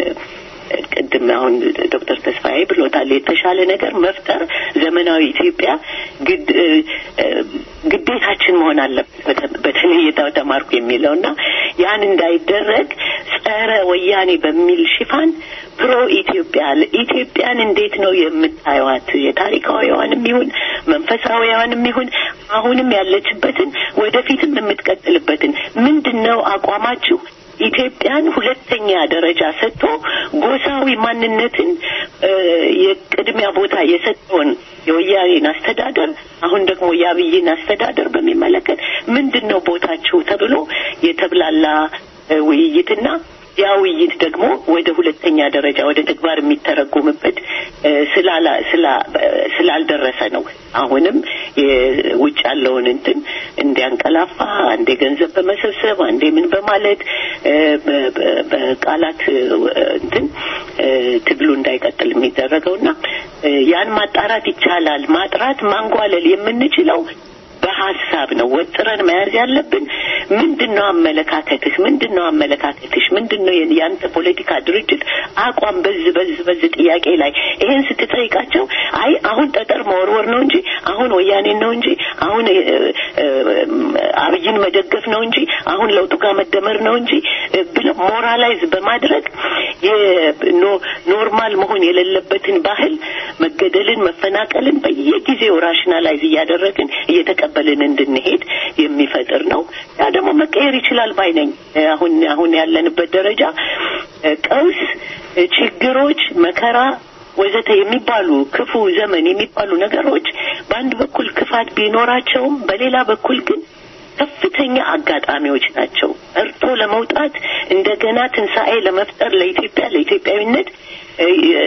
ቅድም አሁን ዶክተር ተስፋዬ ብሎታል። የተሻለ ነገር መፍጠር ዘመናዊ ኢትዮጵያ ግድ እ፣ እ፣ ግዴታችን መሆን አለበት። በተ- በተለይ የተ- ተማርኩ የሚለው እና ያን እንዳይደረግ ጸረ ወያኔ በሚል ሽፋን ፕሮ ኢትዮጵያ ኢትዮጵያን እንዴት ነው የምታዩዋት? የታሪካዊዋንም ይሁን መንፈሳዊዋንም ይሁን አሁንም ያለችበትን ወደፊትም የምትቀጥልበትን ምንድን ነው አቋማችሁ? ኢትዮጵያን ሁለተኛ ደረጃ ሰጥቶ ጎሳዊ ማንነትን እ፣ የቅድሚያ ቦታ የሰጠውን የወያኔን አስተዳደር አሁን ደግሞ የአብይን አስተዳደር በሚመለከት ምንድን ነው ቦታችሁ ተብሎ የተብላላ እ፣ ውይይትና ያ ውይይት ደግሞ ወደ ሁለተኛ ደረጃ ወደ ተግባር የሚተረጎምበት እ፣ ስላላ ስላ ስላልደረሰ ነው። አሁንም የውጭ ያለውን እንትን እንዲያንቀላፋ አንዴ ገንዘብ በመሰብሰብ አንዴ ምን በማለት እ፣ በ- በ- በቃላት እ፣ እንትን እ፣ ትግሉ እንዳይቀጥል የሚደረገውና እ፣ ያን ማጣራት ይቻላል። ማጥራት ማንጓለል የምንችለው በሀሳብ ነው። ወጥረን መያዝ ያለብን ምንድን ነው አመለካከትህ? ምንድን ነው አመለካከትሽ? ምንድን ነው የአንተ ፖለቲካ ድርጅት አቋም በዚህ በዚህ በዚህ ጥያቄ ላይ ይሄን ስትጠይቃቸው አይ አሁን ጠጠር መወርወር ነው እንጂ አሁን ወያኔን ነው እንጂ አሁን እ፣ እ፣ አብይን መደገፍ ነው እንጂ አሁን ለውጡ ጋር መደመር ነው እንጂ እ፣ ብለው ሞራላይዝ በማድረግ የኖ- ኖርማል መሆን የሌለበትን ባህል መገደልን፣ መፈናቀልን በየጊዜው ራሽናላይዝ እያደረግን እየተቀበልን እንድንሄድ የሚፈጥር ነው። ያ ደግሞ መቀየር ይችላል ባይ ነኝ። አሁን አሁን ያለንበት ደረጃ እ፣ ቀውስ፣ እ፣ ችግሮች፣ መከራ ወዘተ የሚባሉ ክፉ ዘመን የሚባሉ ነገሮች በአንድ በኩል ክፋት ቢኖራቸውም በሌላ በኩል ግን ከፍተኛ አጋጣሚዎች ናቸው። እርቶ ለመውጣት እንደገና ትንሣኤ ለመፍጠር ለኢትዮጵያ ለኢትዮጵያዊነት እ፣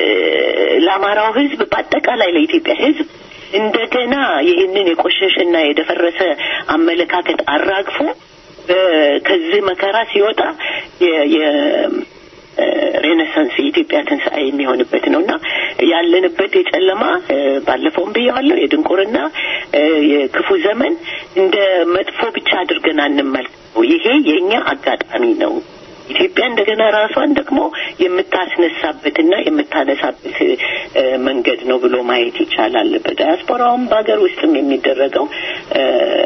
ለአማራው ሕዝብ በአጠቃላይ ለኢትዮጵያ ሕዝብ እንደገና ይህንን የቆሸሸና የደፈረሰ አመለካከት አራግፎ እ፣ ከዚህ መከራ ሲወጣ የ- የ- ሬኔሳንስ የኢትዮጵያ ትንሣኤ የሚሆንበት ነው እና ያለንበት የጨለማ እ፣ ባለፈውም ብየዋለሁ የድንቁርና እ፣ የክፉ ዘመን እንደ መጥፎ ብቻ አድርገን አንመልከተው። ይሄ የእኛ አጋጣሚ ነው። ኢትዮጵያ እንደገና ራሷን ደግሞ የምታስነሳበትና የምታነሳበት እ፣ መንገድ ነው ብሎ ማየት ይቻላል። በዳያስፖራውም በሀገር ውስጥም የሚደረገው እ፣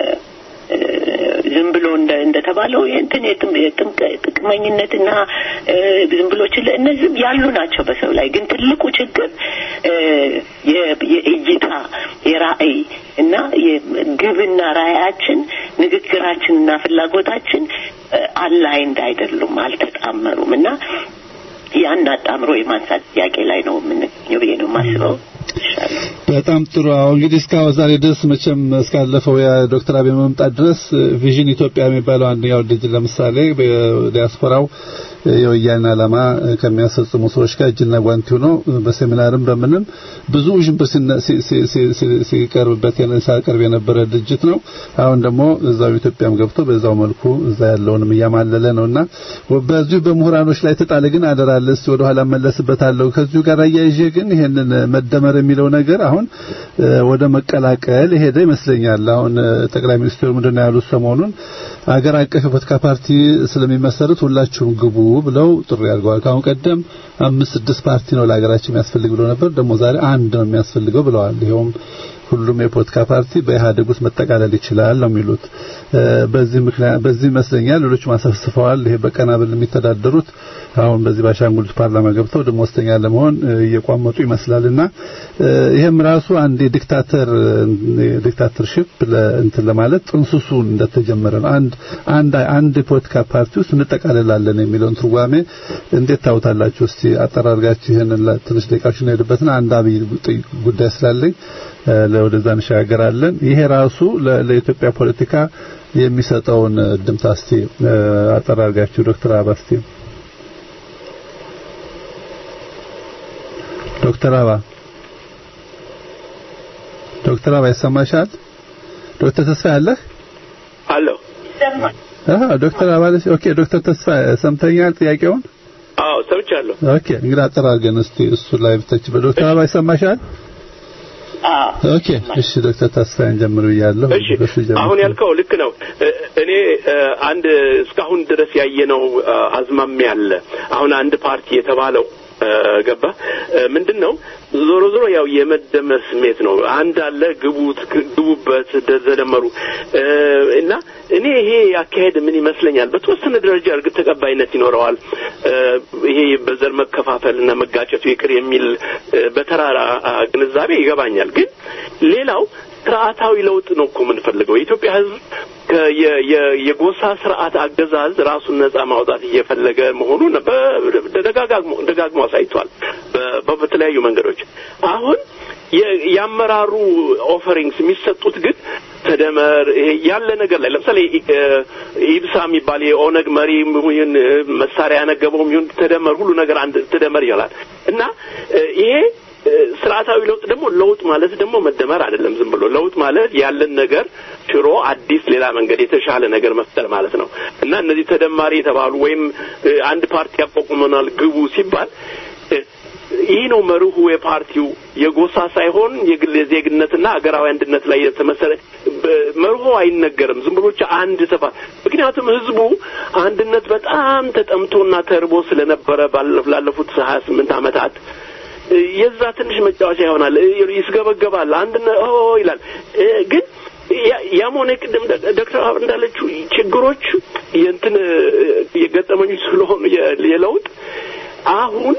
እ፣ ዝም ብሎ እንደ እንደተባለው እንትን የጥም- የጥምቅ- ጥቅመኝነትና እ፣ ዝም ብሎ ችለ እነዚህም ያሉ ናቸው በሰው ላይ ግን ትልቁ ችግር እ፣ የ- የእይታ የራዕይ እና የግብና ራዕያችን ንግግራችንና ፍላጎታችን አላይንድ አይደሉም፣ አልተጣመሩም እና ያን አጣምሮ የማንሳት ጥያቄ ላይ ነው የምንገኘው ብዬ ነው የማስበው። ይሻላል። በጣም ጥሩ። አሁን እንግዲህ እስካሁን ዛሬ ድረስ መቼም እስካለፈው የዶክተር አብይ መምጣት ድረስ ቪዥን ኢትዮጵያ የሚባለው አንደኛው ድርጅት ለምሳሌ በዲያስፖራው የወያኔ ዓላማ ከሚያስፈጽሙ ሰዎች ጋር እጅና ጓንቲ ሆኖ በሴሚናርም በምንም ብዙ ውዥንብር ሲነ- ሲ- ሲ- ሲ- ሲ- ሲቀርብበት የነ- ሲያቀርብ የነበረ ድርጅት ነው። አሁን ደግሞ እዛው ኢትዮጵያም ገብቶ በዛው መልኩ እዛ ያለውንም እያማለለ ነውና በዚሁ በምሁራኖች ላይ ተጣለ ግን አደራለስ ወደ ኋላ መለስበታለሁ። ከዚሁ ጋር አያይዤ ግን ይሄንን መደመር የሚለው ነገር አሁን እ፣ ወደ መቀላቀል የሄደ ይመስለኛል። አሁን እ፣ ጠቅላይ ሚኒስትሩ ምንድነው ያሉት ሰሞኑን አገር አቀፍ የፖለቲካ ፓርቲ ስለሚመሰርት ሁላችሁም ግቡ ብለው ጥሪ አድርገዋል። ከአሁን ቀደም አምስት ስድስት ፓርቲ ነው ለሀገራችን የሚያስፈልግ ብለው ነበር። ደግሞ ዛሬ አንድ ነው የሚያስፈልገው ብለዋል። ይኸውም ሁሉም የፖለቲካ ፓርቲ በኢህአዴግ ውስጥ መጠቃለል ይችላል ነው የሚሉት። እ፣ በዚህ ምክንያት በዚህ ይመስለኛል ሌሎችም አሰፍስፈዋል። ይሄ በቀናብል የሚተዳደሩት አሁን በዚህ ባሻንጉሊት ፓርላማ ገብተው ደሞዝተኛ ለመሆን እ፣ እየቋመጡ ይመስላልና እ፣ ይሄም ራሱ አንድ የዲክታተር ዲክታተርሺፕ እንትን ለማለት ጥንስሱ እንደተጀመረ ነው። አንድ አንድ አንድ የፖለቲካ ፓርቲ ውስጥ እንጠቃለላለን የሚለውን ትርጓሜ እንዴት ታውታላችሁ? እስቲ አጠራርጋችሁ ይሄንን ላ- ትንሽ ደቂቃዎች እንሄድበትና አንድ አብይ ጥ- ጉዳይ ስላለኝ እ፣ ለወደዛ እንሸጋገራለን። ይሄ ራሱ ለ- ለኢትዮጵያ ፖለቲካ የሚሰጠውን ድምታ እስቲ እ፣ አጠራርጋችሁ ዶክተር አባ እስቲ ዶክተር አባ ዶክተር አባ ይሰማሻል? ዶክተር ተስፋ ያለህ አለሁ። አሃ ዶክተር አባ ለሽ ኦኬ ዶክተር ተስፋ ሰምተኛል ጥያቄውን አዎ ሰምቻለሁ። ኦኬ እንግዲህ አጠራርገን እስቲ እሱ ላይ ብተች በዶክተር አባ ይሰማሻል? አዎ ኦኬ እሺ ዶክተር ተስፋዬን ጀምሩ ብያለሁ እሺ እሱ ጀምሩ። አሁን ያልከው ልክ ነው። እ- እኔ እ፣ አንድ እስካሁን ድረስ ያየነው እ፣ አዝማሚያ አለ። አሁን አንድ ፓርቲ የተባለው እ፣ ገባ እ፣ ምንድን ነው ዞሮ ዞሮ ያው የመደመር ስሜት ነው። አንድ አለ ግቡት ግቡበት ደ- ተደመሩ እ፣ እና እኔ ይሄ አካሄድ ምን ይመስለኛል በተወሰነ ደረጃ እርግጥ ተቀባይነት ይኖረዋል። እ፣ ይሄ በዘር መከፋፈል እና መጋጨቱ ይቅር የሚል እ፣ በተራራ አ፣ ግንዛቤ ይገባኛል። ግን ሌላው ስርዓታዊ ለውጥ ነው እኮ የምንፈልገው። የኢትዮጵያ ሕዝብ ከ- የ- የ- የጎሳ ስርዓት አገዛዝ ራሱን ነጻ ማውጣት እየፈለገ መሆኑን በ- ደጋግሞ ደጋግሞ አሳይቷል በ- በ- በተለያዩ መንገዶች። አሁን የ- የአመራሩ ኦፈሪንግስ የሚሰጡት ግን ተደመር ይሄ ያለ ነገር ላይ ለምሳሌ እ፣ ኢብሳ የሚባል የኦነግ መሪ ይሁን እ፣ መሳሪያ ያነገበውም ይሁን ተደመር ሁሉ ነገር አንድ ተደመር ይላል እና እ፣ ይሄ እ፣ ስርዓታዊ ለውጥ ደግሞ ለውጥ ማለት ደግሞ መደመር አይደለም። ዝም ብሎ ለውጥ ማለት ያለን ነገር ሽሮ አዲስ ሌላ መንገድ የተሻለ ነገር መፍጠር ማለት ነው እና እነዚህ ተደማሪ የተባሉ ወይም እ፣ አንድ ፓርቲ ያቋቁመናል ግቡ ሲባል እ፣ ይህ ነው መርሁ የፓርቲው የጎሳ ሳይሆን የግል የዜግነትና ሀገራዊ አንድነት ላይ የተመሰረ በ- መርሆ አይነገርም። ዝም ብሎ ብቻ አንድ ተባ ምክንያቱም ህዝቡ አንድነት በጣም ተጠምቶና ተርቦ ስለነበረ ባለ- ላለፉት ሀያ ስምንት ዓመታት የዛ ትንሽ መጫወቻ ይሆናል። ይስገበገባል። አንድ ኦ ይላል። እ፣ ግን ያ- ያም ሆነ ቅድም ደ- ዶክተር አብ እንዳለችው ችግሮች የእንትን እ፣ የገጠመኞች ስለሆኑ የ- የለውጥ አሁን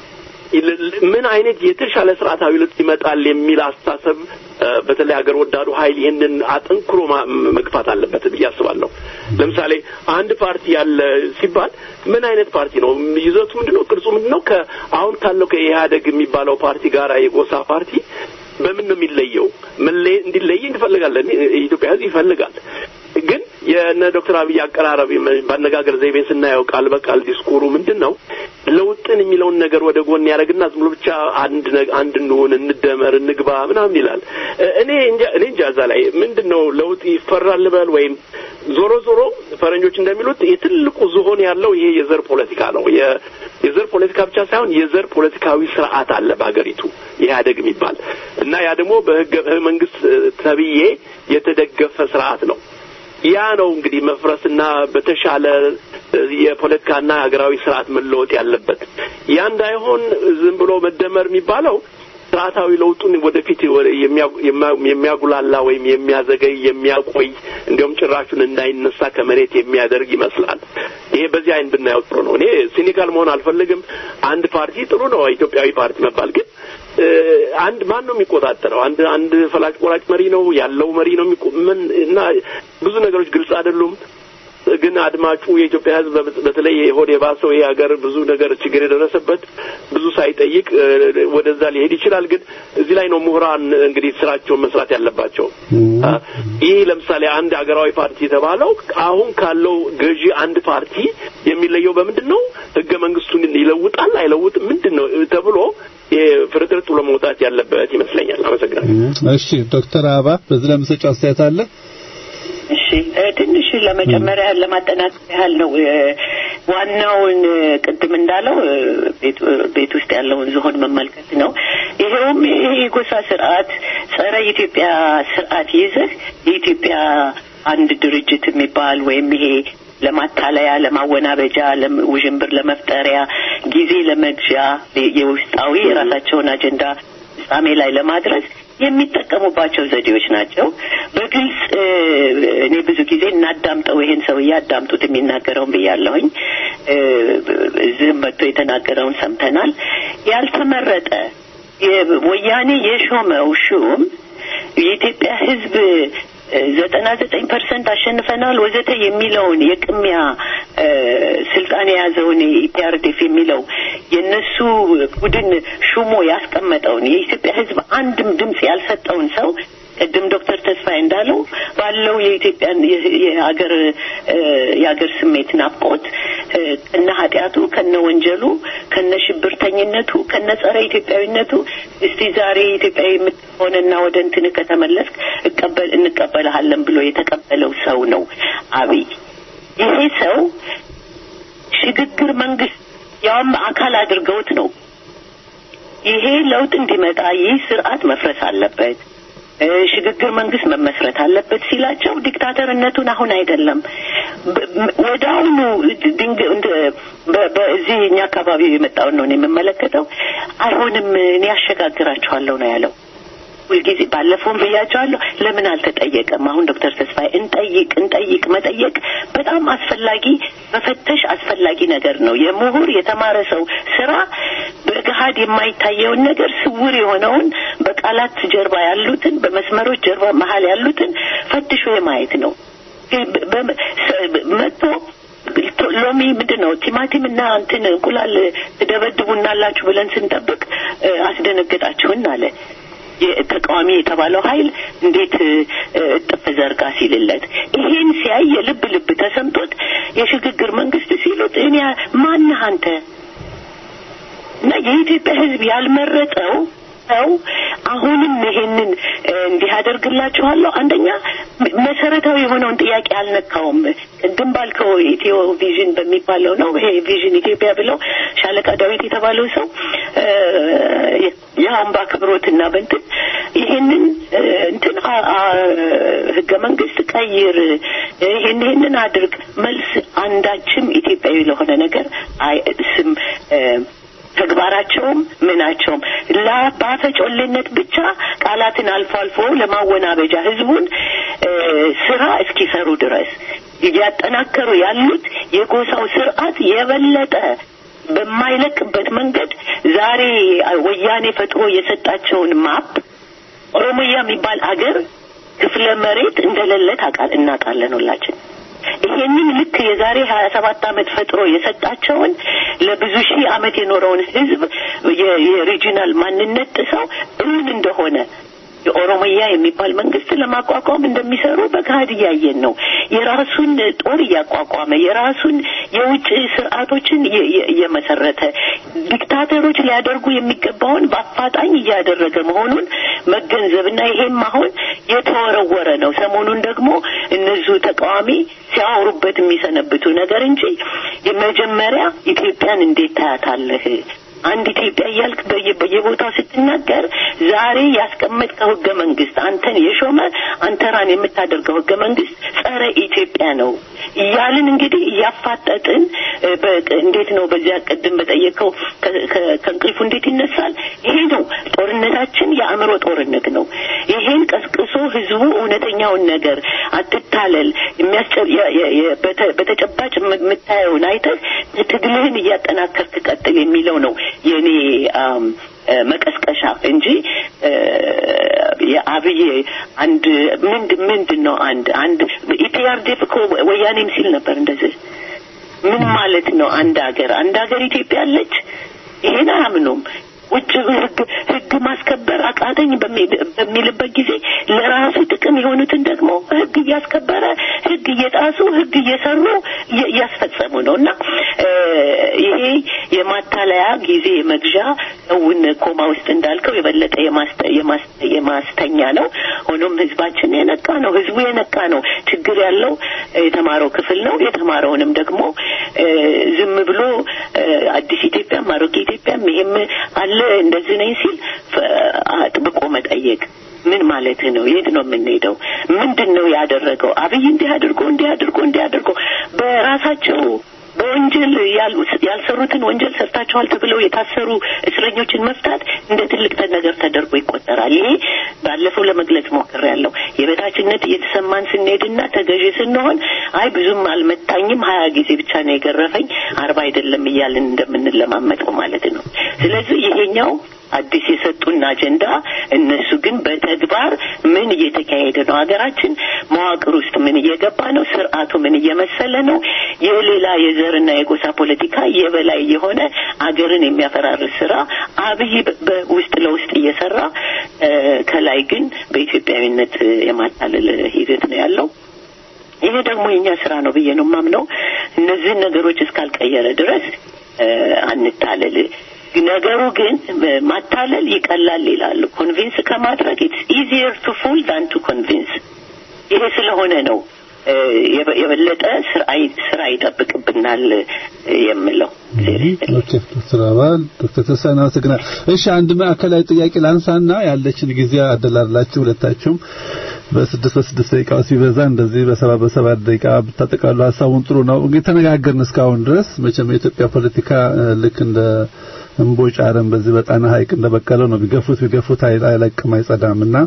ል- ል- ምን አይነት የተሻለ ስርዓታዊ ለውጥ ይመጣል የሚል አስተሳሰብ እ፣ በተለይ ሀገር ወዳዱ ኃይል ይህንን አጠንክሮ ማ- መግፋት አለበት ብዬ አስባለሁ። ለምሳሌ አንድ ፓርቲ ያለ ሲባል ምን አይነት ፓርቲ ነው? ይዘቱ ምንድን ነው? ቅርጹ ምንድን ነው? ከአሁን ካለው ከኢህአደግ የሚባለው ፓርቲ ጋር የጎሳ ፓርቲ በምን ነው የሚለየው? መለየ እንዲለይ እንፈልጋለን። የኢትዮጵያ ሕዝብ ይፈልጋል። ግን የነ ዶክተር አብይ አቀራረብ በአነጋገር ዘይቤ ስናየው ቃል በቃል ዲስኩሩ ምንድን ነው ለውጥን የሚለውን ነገር ወደ ጎን ያደረግና ዝም ብሎ ብቻ አንድ አንድ እንሁን፣ እንደመር፣ እንግባ ምናምን ይላል። እኔ እንጃ እኔ እንጃ እዛ ላይ ምንድን ነው ለውጥ ይፈራል ልበል ወይም ዞሮ ዞሮ ፈረንጆች እንደሚሉት የትልቁ ዝሆን ያለው ይሄ የዘር ፖለቲካ ነው። የዘር ፖለቲካ ብቻ ሳይሆን የዘር ፖለቲካዊ ስርዓት አለ በሀገሪቱ ኢህአዴግ የሚባል እና ያ ደግሞ በህገ መንግስት ተብዬ የተደገፈ ስርዓት ነው። ያ ነው እንግዲህ መፍረስና በተሻለ የፖለቲካና ሀገራዊ ስርዓት መለወጥ ያለበት። ያ እንዳይሆን ዝም ብሎ መደመር የሚባለው ስርዓታዊ ለውጡን ወደፊት የሚያጉላላ ወይም የሚያዘገይ የሚያቆይ እንዲሁም ጭራሹን እንዳይነሳ ከመሬት የሚያደርግ ይመስላል። ይሄ በዚህ አይን ብናየው ጥሩ ነው። እኔ ሲኒካል መሆን አልፈልግም። አንድ ፓርቲ ጥሩ ነው፣ ኢትዮጵያዊ ፓርቲ መባል ግን አንድ ማን ነው የሚቆጣጠረው? አንድ አንድ ፈላጭ ቆራጭ መሪ ነው ያለው መሪ ነው ምን እና ብዙ ነገሮች ግልጽ አይደሉም። ግን አድማጩ የኢትዮጵያ ሕዝብ በተለይ ሆድ የባሰው ይሄ ሀገር ብዙ ነገር ችግር የደረሰበት ብዙ ሳይጠይቅ ወደዛ ሊሄድ ይችላል። ግን እዚህ ላይ ነው ምሁራን እንግዲህ ስራቸውን መስራት ያለባቸው። ይህ ለምሳሌ አንድ ሀገራዊ ፓርቲ የተባለው አሁን ካለው ገዢ አንድ ፓርቲ የሚለየው በምንድን ነው? ህገ መንግስቱን ይለውጣል አይለውጥም ምንድን ነው ተብሎ ፍርጥርጥ ብሎ መውጣት ያለበት ይመስለኛል። አመሰግናለሁ። እሺ ዶክተር አበባ በዚህ ላይ የምትሰጪው አስተያየት አለ? እሺ ትንሽ ለመጨመሪያ ለማጠናከር ያህል ነው። ዋናውን ቅድም እንዳለው ቤት ውስጥ ያለውን ዝሆን መመልከት ነው። ይሄውም ይሄ የጎሳ ስርዓት ጸረ ኢትዮጵያ ስርዓት ይዘህ የኢትዮጵያ አንድ ድርጅት የሚባል ወይም ይሄ ለማታለያ፣ ለማወናበጃ፣ ውዥንብር ለመፍጠሪያ፣ ጊዜ ለመግዣ የውስጣዊ የራሳቸውን አጀንዳ ፍጻሜ ላይ ለማድረስ የሚጠቀሙባቸው ዘዴዎች ናቸው። በግልጽ እኔ ብዙ ጊዜ እናዳምጠው ይሄን ሰውዬ አዳምጡት የሚናገረውን ብያለሁኝ። እዚህም መጥቶ የተናገረውን ሰምተናል። ያልተመረጠ ወያኔ የሾመው ሹም የኢትዮጵያ ሕዝብ ዘጠና ዘጠኝ ፐርሰንት አሸንፈናል ወዘተ የሚለውን የቅሚያ ስልጣን የያዘውን ኢፒአርዴፍ የሚለው የእነሱ ቡድን ሹሞ ያስቀመጠውን የኢትዮጵያ ሕዝብ አንድም ድምፅ ያልሰጠውን ሰው ቅድም ዶክተር ተስፋዬ እንዳለው ባለው የኢትዮጵያን የሀገር የሀገር ስሜት ናፍቆት ከነ ኃጢአቱ ከነ ወንጀሉ ከነ ሽብርተኝነቱ ከነ ጸረ ኢትዮጵያዊነቱ እስቲ ዛሬ ኢትዮጵያዊ የምትሆንና ወደ እንትን ከተመለስክ እቀበል እንቀበልሃለን ብሎ የተቀበለው ሰው ነው አብይ። ይሄ ሰው ሽግግር መንግስት ያውም አካል አድርገውት ነው ይሄ ለውጥ እንዲመጣ ይህ ስርዓት መፍረስ አለበት ሽግግር መንግስት መመስረት አለበት ሲላቸው ዲክታተርነቱን አሁን አይደለም ወደ አሁኑ ድንግ በዚህ እኛ አካባቢ የመጣውን ነው የምመለከተው። አይሆንም እኔ ያሸጋግራችኋለሁ ነው ያለው። ሁልጊዜ ባለፈውም ብያቸዋለሁ። ለምን አልተጠየቀም? አሁን ዶክተር ተስፋዬ እንጠይቅ እንጠይቅ መጠየቅ በጣም አስፈላጊ መፈተሽ አስፈላጊ ነገር ነው። የምሁር የተማረ ሰው ስራ በገሀድ የማይታየውን ነገር ስውር የሆነውን በቃላት ጀርባ ያሉትን በመስመሮች ጀርባ መሀል ያሉትን ፈትሾ የማየት ነው። መጥቶ ሎሚ ምንድን ነው ቲማቲም እና እንትን እንቁላል ትደበድቡናላችሁ ብለን ስንጠብቅ አስደነገጣችሁን አለ። ተቃዋሚ የተባለው ኃይል እንዴት እጥፍ ዘርጋ ሲልለት ይሄን ሲያይ የልብ ልብ ተሰምቶት የሽግግር መንግስት ሲሉት እኔ ማነህ አንተ እና የኢትዮጵያ ሕዝብ ያልመረጠው ሰው አሁንም ይሄንን እንዲህ አደርግላችኋለሁ። አንደኛ መሰረታዊ የሆነውን ጥያቄ አልነካውም። ቅድም ባልከው ኢትዮ ቪዥን በሚባለው ነው ይሄ ቪዥን ኢትዮጵያ ብለው ሻለቃ ዳዊት የተባለው ሰው ያውን በአክብሮትና በንትን ይሄንን እንትን ህገ መንግስት ቀይር፣ ይሄን ይሄንን አድርግ መልስ አንዳችም ኢትዮጵያዊ ለሆነ ነገር ስም ተግባራቸውም ምናቸውም በአፈጮሌነት ብቻ ቃላትን አልፎ አልፎ ለማወናበጃ ህዝቡን ስራ እስኪሰሩ ድረስ እያጠናከሩ ያሉት የጎሳው ስርዓት የበለጠ በማይለቅበት መንገድ ዛሬ ወያኔ ፈጥሮ የሰጣቸውን ማፕ ኦሮሚያ የሚባል አገር ክፍለ መሬት እንደሌለ እናውቃለን ሁላችን። ይሄንን ልክ የዛሬ ሀያ ሰባት አመት ፈጥሮ የሰጣቸውን ለብዙ ሺህ አመት የኖረውን ህዝብ የሪጂናል ማንነት ጥሰው እውን እንደሆነ የኦሮሚያ የሚባል መንግስት ለማቋቋም እንደሚሰሩ በገሃድ እያየን ነው። የራሱን ጦር እያቋቋመ የራሱን የውጭ ስርዓቶችን እየመሰረተ ዲክታተሮች ሊያደርጉ የሚገባውን በአፋጣኝ እያደረገ መሆኑን መገንዘብና ይሄም አሁን የተወረወረ ነው። ሰሞኑን ደግሞ እነዚሁ ተቃዋሚ ሲያወሩበት የሚሰነብቱ ነገር እንጂ የመጀመሪያ ኢትዮጵያን እንዴት ታያታለህ አንድ ኢትዮጵያ እያልክ በየቦታው ስትናገር ዛሬ ያስቀመጥከው ህገ መንግስት አንተን የሾመ አንተራን የምታደርገው ህገ መንግስት ጸረ ኢትዮጵያ ነው እያልን እንግዲህ እያፋጠጥን እንዴት ነው በዚያ ቅድም በጠየቀው ከእንቅልፉ እንዴት ይነሳል? ይሄ ነው ጦርነታችን፣ የአእምሮ ጦርነት ነው። ይሄን ቀስቅሶ ህዝቡ እውነተኛውን ነገር አትታለል፣ በተጨባጭ የምታየውን አይተህ ትግልህን እያጠናከርክ ቀጥል የሚለው ነው የእኔ መቀስቀሻ እንጂ የአብይ አንድ ምንድን ምንድን ነው አንድ አንድ ኢፒአርዴፍ እኮ ወያኔም ሲል ነበር እንደዚህ ምን ማለት ነው አንድ ሀገር አንድ ሀገር ኢትዮጵያ አለች ይሄን አያምኑም ውጭ ህግ ህግ ማስከበር አቃተኝ በሚልበት ጊዜ ለራሱ ጥቅም የሆኑትን ደግሞ ህግ እያስከበረ ህግ እየጣሱ ህግ እየሰሩ እያስፈጸሙ ነው እና ይሄ የማታለያ ጊዜ መግዣ ሰውን ኮማ ውስጥ እንዳልከው የበለጠ የማስተኛ ነው። ሆኖም ህዝባችን የነቃ ነው። ህዝቡ የነቃ ነው። ችግር ያለው የተማረው ክፍል ነው። የተማረውንም ደግሞ ዝም ብሎ አዲስ ኢትዮጵያም አሮጌ ኢትዮጵያም ይሄም አለ እንደዚህ ነኝ ሲል አጥብቆ መጠየቅ ምን ማለት ነው? የት ነው የምንሄደው? ምንድን ነው ያደረገው? አብይ እንዲህ አድርጎ እንዲህ አድርጎ እንዲህ አድርጎ በራሳቸው በወንጀል ያልሰሩትን ወንጀል ሰርታችኋል ተብለው የታሰሩ እስረኞችን መፍታት እንደ ትልቅ ነገር ተደርጎ ይቆጠራል። ይሄ ባለፈው ለመግለጽ ሞክሬያለሁ። የበታችነት እየተሰማን ስንሄድና ተገዢ ስንሆን አይ ብዙም አልመታኝም ሀያ ጊዜ ብቻ ነው የገረፈኝ አርባ አይደለም እያልን እንደምንለማመጠው ማለት ነው። ስለዚህ ይሄኛው አዲስ የሰጡን አጀንዳ እነሱ ግን በተግባር ምን እየተካሄደ ነው? ሀገራችን መዋቅር ውስጥ ምን እየገባ ነው? ስርዓቱ ምን እየመሰለ ነው? የሌላ የዘርና የጎሳ ፖለቲካ የበላይ የሆነ አገርን የሚያፈራርስ ስራ አብይ በውስጥ ለውስጥ እየሰራ ከላይ ግን በኢትዮጵያዊነት የማታለል ሂደት ነው ያለው። ይሄ ደግሞ የኛ ስራ ነው ብዬ ነው የማምነው። እነዚህን ነገሮች እስካልቀየረ ድረስ አንታለል። ነገሩ ግን ማታለል ይቀላል ይላሉ። ኮንቪንስ ከማድረግ ኢትስ ኢዚየር ቱ ፉል ዳን ቱ ኮንቪንስ። ይሄ ስለሆነ ነው የበለጠ ስራ ይጠብቅብናል የምለው። ኦኬ ዶክተር አባል ዶክተር ተስፋዬ አመሰግናለሁ። እሺ አንድ ማዕከላዊ ጥያቄ ላንሳና ያለችን ጊዜ አደላላችሁ ሁለታችሁም በስድስት በስድስት ደቂቃ ሲበዛ እንደዚህ በሰባ በሰባት ደቂቃ ብታጠቃሉ ሀሳቡን ጥሩ ነው። እንግዲህ ተነጋገርን እስካሁን ድረስ መቼም የኢትዮጵያ ፖለቲካ ልክ እንደ እምቦጭ አረም በዚህ በጣና ሐይቅ እንደበቀለው ነው። ቢገፉት ቢገፉት አይለቅም አይጸዳም እና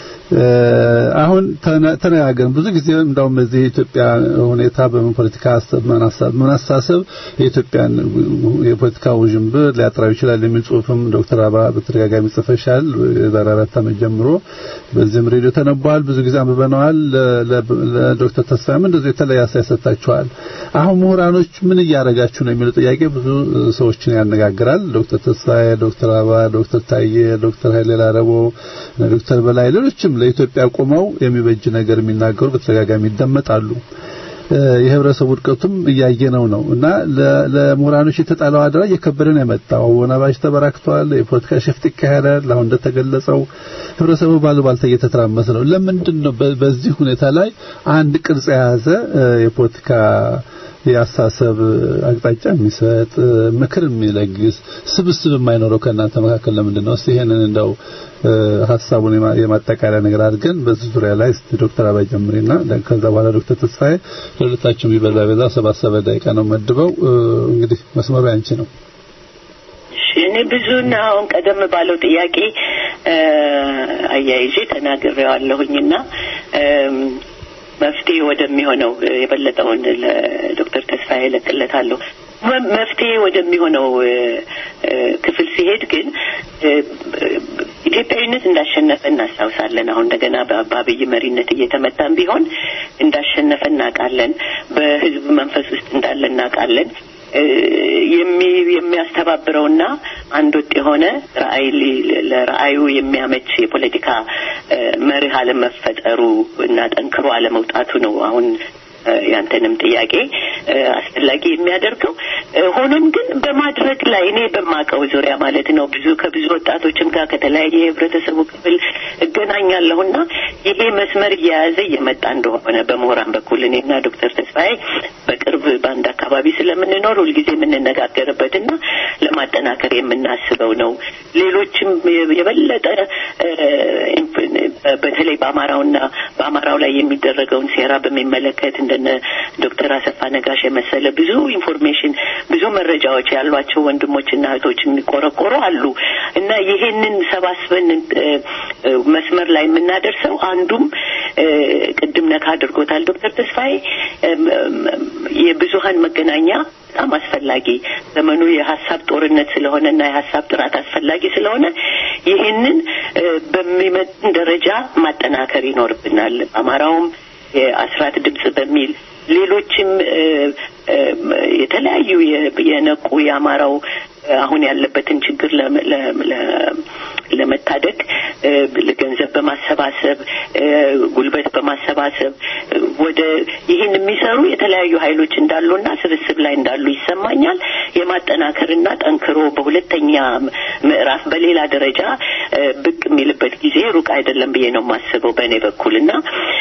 አሁን ተነጋገርን ብዙ ጊዜ እንደውም በዚህ የኢትዮጵያ ሁኔታ በምን ፖለቲካ ሀሳብ ምን አስተሳሰብ የኢትዮጵያን የፖለቲካ ውዥንብር ሊያጠራው ይችላል የሚል ጽሁፍም ዶክተር አባ በተደጋጋሚ ጽፈሻል። የዛሬ አራት ዓመት ጀምሮ በዚህም ሬዲዮ ተነቧል። ብዙ ጊዜ አንብበነዋል። ለዶክተር ተስፋዬም እንደዚህ የተለያየ አስተያየት ሰጥታችኋል። አሁን ምሁራኖች ምን እያደረጋችሁ ነው የሚለው ጥያቄ ብዙ ሰዎችን ያነጋግራል። ዶክተር ተስፋዬ፣ ዶክተር አባ፣ ዶክተር ታዬ፣ ዶክተር ኃይሌ ላረቦ፣ ዶክተር በላይ ሌሎችም ለኢትዮጵያ ቆመው የሚበጅ ነገር የሚናገሩ በተደጋጋሚ ይደመጣሉ። የህብረተሰቡ ውድቀቱም እያየነው ነው እና ለምሁራኖች የተጣለው አደራ እየከበደ ነው የመጣው። አወናባጅ ተበራክቷል። የፖለቲካ ሽፍት ይካሄዳል። አሁን እንደተገለጸው ህብረተሰቡ ባሉባልታ እየተተራመሰ ነው። ለምንድን ነው በዚህ ሁኔታ ላይ አንድ ቅርጽ የያዘ የፖለቲካ የአስተሳሰብ አቅጣጫ የሚሰጥ ምክር የሚለግስ ስብስብ የማይኖረው ከእናንተ መካከል ለምንድን ነው? እስቲ ይሄንን እንደው ሀሳቡን የማጠቃለያ ነገር አድርገን በዚህ ዙሪያ ላይ እስቲ ዶክተር አባይ ጀምሪና ከዛ በኋላ ዶክተር ተስፋዬ ለሁለታችሁም ቢበዛ በዛ ሰባት ሰባት ደቂቃ ነው መድበው። እንግዲህ መስመሩ ያንቺ ነው። እኔ ብዙና አሁን ቀደም ባለው ጥያቄ አያይዤ ተናግሬዋለሁኝና መፍትሄ ወደሚሆነው የበለጠውን ለዶክተር ተስፋዬ እለቅለታለሁ። መፍትሄ ወደሚሆነው ክፍል ሲሄድ ግን ኢትዮጵያዊነት እንዳሸነፈ እናስታውሳለን። አሁን እንደገና በአብይ መሪነት እየተመታን ቢሆን እንዳሸነፈ እናውቃለን። በህዝብ መንፈስ ውስጥ እንዳለ እናውቃለን። የሚያስተባብረውና አንድ ወጥ የሆነ ራዕይ ለራዕዩ የሚያመች የፖለቲካ መርህ አለመፈጠሩ እና ጠንክሮ አለመውጣቱ ነው አሁን ያንተንም ጥያቄ አስፈላጊ የሚያደርገው ሆኖም ግን በማድረግ ላይ እኔ በማውቀው ዙሪያ ማለት ነው ብዙ ከብዙ ወጣቶችም ጋር ከተለያየ የህብረተሰቡ ክፍል እገናኛለሁና ይሄ መስመር እየያዘ እየመጣ እንደሆነ በምሁራን በኩል እኔና ዶክተር ተስፋዬ በቅርብ በአንድ አካባቢ ስለምንኖር ሁልጊዜ የምንነጋገርበትና ለማጠናከር የምናስበው ነው። ሌሎችም የበለጠ በተለይ በአማራውና በአማራው ላይ የሚደረገውን ሴራ በሚመለከት እንደነ ዶክተር አሰፋ ነጋሽ የመሰለ ብዙ ኢንፎርሜሽን ብዙ መረጃዎች ያሏቸው ወንድሞችና እህቶች የሚቆረቆሩ አሉ እና ይሄንን ሰባስበን መስመር ላይ የምናደርሰው አንዱም ቅድም ነካ አድርጎታል ዶክተር ተስፋዬ የብዙሀን መገናኛ በጣም አስፈላጊ ዘመኑ የሀሳብ ጦርነት ስለሆነና የሀሳብ ጥራት አስፈላጊ ስለሆነ ይህንን በሚመጥን ደረጃ ማጠናከር ይኖርብናል። አማራውም የአስራት ድምጽ በሚል ሌሎችም የተለያዩ የነቁ የአማራው አሁን ያለበትን ችግር ለመታደግ ገንዘብ በማሰባሰብ ጉልበት በማሰባሰብ ወደ ይህን የሚሰሩ የተለያዩ ኃይሎች እንዳሉና ስብስብ ላይ እንዳሉ ይሰማኛል። የማጠናከርና ጠንክሮ በሁለተኛ ምዕራፍ በሌላ ደረጃ ብቅ የሚልበት ጊዜ ሩቅ አይደለም ብዬ ነው የማስበው በእኔ በኩል እና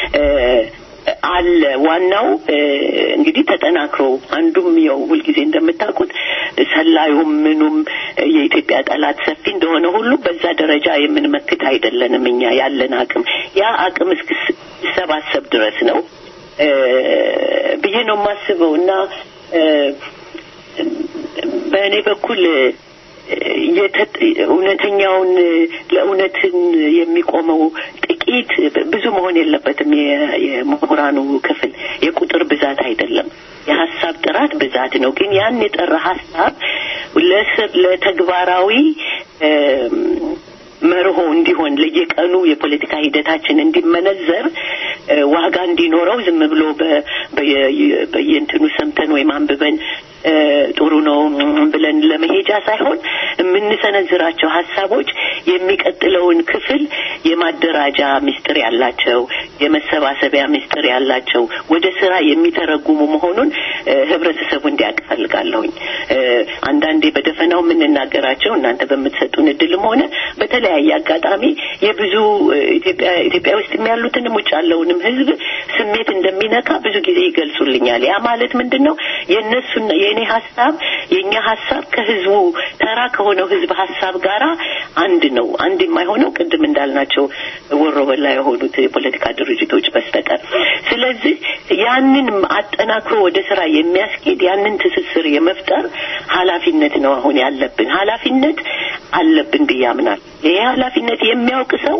አለ ዋናው እንግዲህ ተጠናክሮ አንዱም ያው ሁልጊዜ እንደምታውቁት ሰላዩም ምኑም የኢትዮጵያ ጠላት ሰፊ እንደሆነ ሁሉ በዛ ደረጃ የምንመክት አይደለንም እኛ ያለን አቅም ያ አቅም እስኪሰባሰብ ድረስ ነው ብዬ ነው የማስበው እና በእኔ በኩል እውነተኛውን ለእውነትን የሚቆመው ጥቂት ብዙ መሆን የለበትም። የምሁራኑ ክፍል የቁጥር ብዛት አይደለም፣ የሀሳብ ጥራት ብዛት ነው። ግን ያን የጠራ ሀሳብ ለተግባራዊ መርሆ እንዲሆን ለየቀኑ የፖለቲካ ሂደታችን እንዲመነዘር ዋጋ እንዲኖረው ዝም ብሎ በየእንትኑ ሰምተን ወይም አንብበን ጥሩ ነው ብለን ለመሄጃ ሳይሆን የምንሰነዝራቸው ሀሳቦች የሚቀጥለውን ክፍል የማደራጃ ምስጢር ያላቸው፣ የመሰባሰቢያ ምስጢር ያላቸው ወደ ስራ የሚተረጉሙ መሆኑን ህብረተሰቡ እንዲያውቅ እፈልጋለሁኝ። አንዳንዴ በደፈናው የምንናገራቸው እናንተ በምትሰጡን እድልም ሆነ በተለያየ አጋጣሚ የብዙ ኢትዮጵያ ኢትዮጵያ ውስጥ ያሉትንም ውጭ ያለውንም ህዝብ ስሜት እንደሚነካ ብዙ ጊዜ ይገልጹልኛል። ያ ማለት ምንድን ነው? የእነሱና የእኔ ሀሳብ የእኛ ሀሳብ ከህዝቡ ተራ ከሆነው ህዝብ ሀሳብ ጋራ አንድ ነው። አንድ የማይሆነው ቅድም እንዳልናቸው ወሮ በላ የሆኑት የፖለቲካ ድርጅቶች በስተቀር። ስለዚህ ያንን አጠናክሮ ወደ ስራ የሚያስኬድ ያንን ትስስር የመፍጠር ኃላፊነት ነው አሁን ያለብን። ኃላፊነት አለብን ብዬ አምናለሁ። ይሄ ኃላፊነት የሚያውቅ ሰው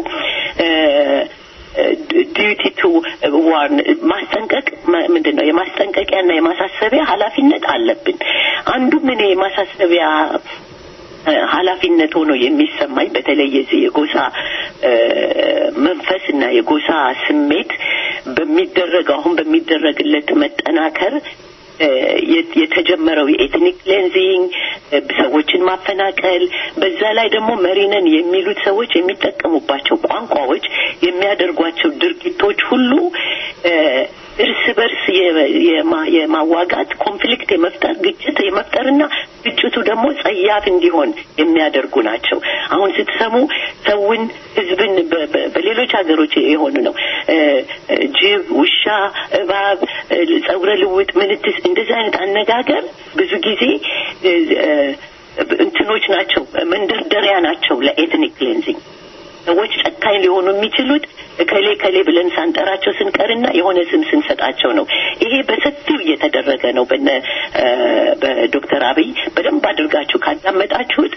ዲዩቲ ቱ ዋርን ማስጠንቀቅ ምንድን ነው የማስጠንቀቂያና የማሳሰቢያ ኃላፊነት አለብን። አንዱም እኔ የማሳሰቢያ ኃላፊነት ሆኖ የሚሰማኝ በተለይ የዚህ የጎሳ መንፈስ እና የጎሳ ስሜት በሚደረገው አሁን በሚደረግለት መጠናከር የተጀመረው የኤትኒክ ክሌንዚንግ ሰዎችን ማፈናቀል፣ በዛ ላይ ደግሞ መሪነን የሚሉት ሰዎች የሚጠቀሙባቸው ቋንቋዎች፣ የሚያደርጓቸው ድርጊቶች ሁሉ እርስ በርስ የማዋጋት ኮንፍሊክት የመፍጠር ግጭት የመፍጠርና ግጭቱ ደግሞ ጸያፍ እንዲሆን የሚያደርጉ ናቸው። አሁን ስትሰሙ ሰውን፣ ህዝብን በሌሎች ሀገሮች የሆኑ ነው ጅብ፣ ውሻ፣ እባብ፣ ጸጉረ ልውጥ፣ ምንትስ እንደዚህ አይነት አነጋገር ብዙ ጊዜ እንትኖች ናቸው፣ መንደርደሪያ ናቸው ለኤትኒክ ክሌንዚንግ። ሰዎች ጨካኝ ሊሆኑ የሚችሉት ከሌ ከሌ ብለን ሳንጠራቸው ስንቀርና የሆነ ስም ስንሰጣቸው ነው። ይሄ በሰፊው እየተደረገ ነው። በነ በዶክተር አብይ በደንብ አድርጋችሁ ካዳመጣችሁት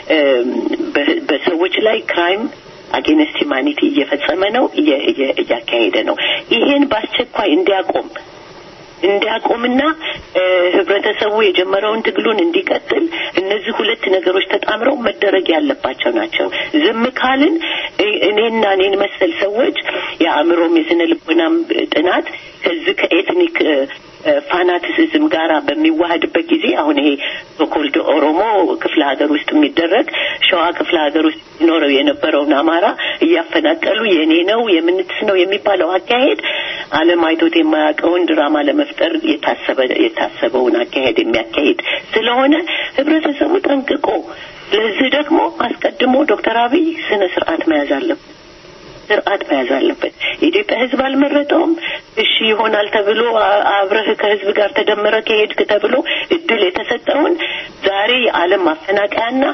በሰዎች ላይ ክራይም አጌንስት ሂማኒቲ እየፈጸመ ነው፣ እያካሄደ ነው። ይሄን በአስቸኳይ እንዲያቆም እንዲያቆምና ህብረተሰቡ የጀመረውን ትግሉን እንዲቀጥል እነዚህ ሁለት ነገሮች ተጣምረው መደረግ ያለባቸው ናቸው። ዝም ካልን እኔና እኔን መሰል ሰዎች የአእምሮም የስነ ልቦናም ጥናት ከዚህ ከኤትኒክ ፋናቲሲዝም ጋራ በሚዋሃድበት ጊዜ አሁን ይሄ ሶኮልድ ኦሮሞ ክፍለ ሀገር ውስጥ የሚደረግ ሸዋ ክፍለ ሀገር ውስጥ ይኖረው የነበረውን አማራ እያፈናቀሉ የእኔ ነው የምንትስ ነው የሚባለው አካሄድ ዓለም አይቶት የማያውቀውን ድራማ ለመፍጠር የታሰበ የታሰበውን አካሄድ የሚያካሄድ ስለሆነ ህብረተሰቡ ጠንቅቆ ለዚህ ደግሞ አስቀድሞ ዶክተር አብይ ስነ ስርዓት መያዝ አለበት ስርዓት መያዝ አለበት። የኢትዮጵያ ህዝብ አልመረጠውም። እሺ ይሆናል ተብሎ አብረህ ከህዝብ ጋር ተደምረ ከሄድክ ተብሎ እድል የተሰጠውን ዛሬ የዓለም ማፈናቀያና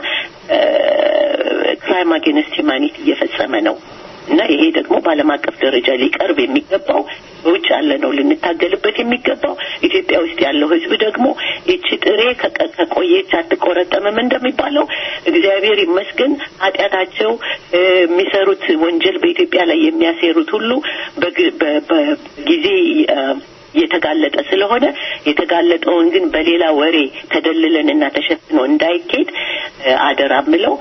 ክራይም አጌንስት ሂማኒቲ እየፈጸመ ነው እና ይሄ ደግሞ በዓለም አቀፍ ደረጃ ሊቀርብ የሚገባው በውጭ ያለ ነው ልንታገልበት የሚገባው ኢትዮጵያ ውስጥ ያለው ህዝብ ደግሞ ይቺ ጥሬ ከቆየች አትቆረጠምም እንደሚባለው እግዚአብሔር ይመስገን ኃጢአታቸው የሚሰሩት ወንጀል በኢትዮጵያ ላይ የሚያሴሩት ሁሉ በጊዜ የተጋለጠ ስለሆነ የተጋለጠውን ግን በሌላ ወሬ ተደልለን እና ተሸፍኖ እንዳይኬድ አደራ ምለው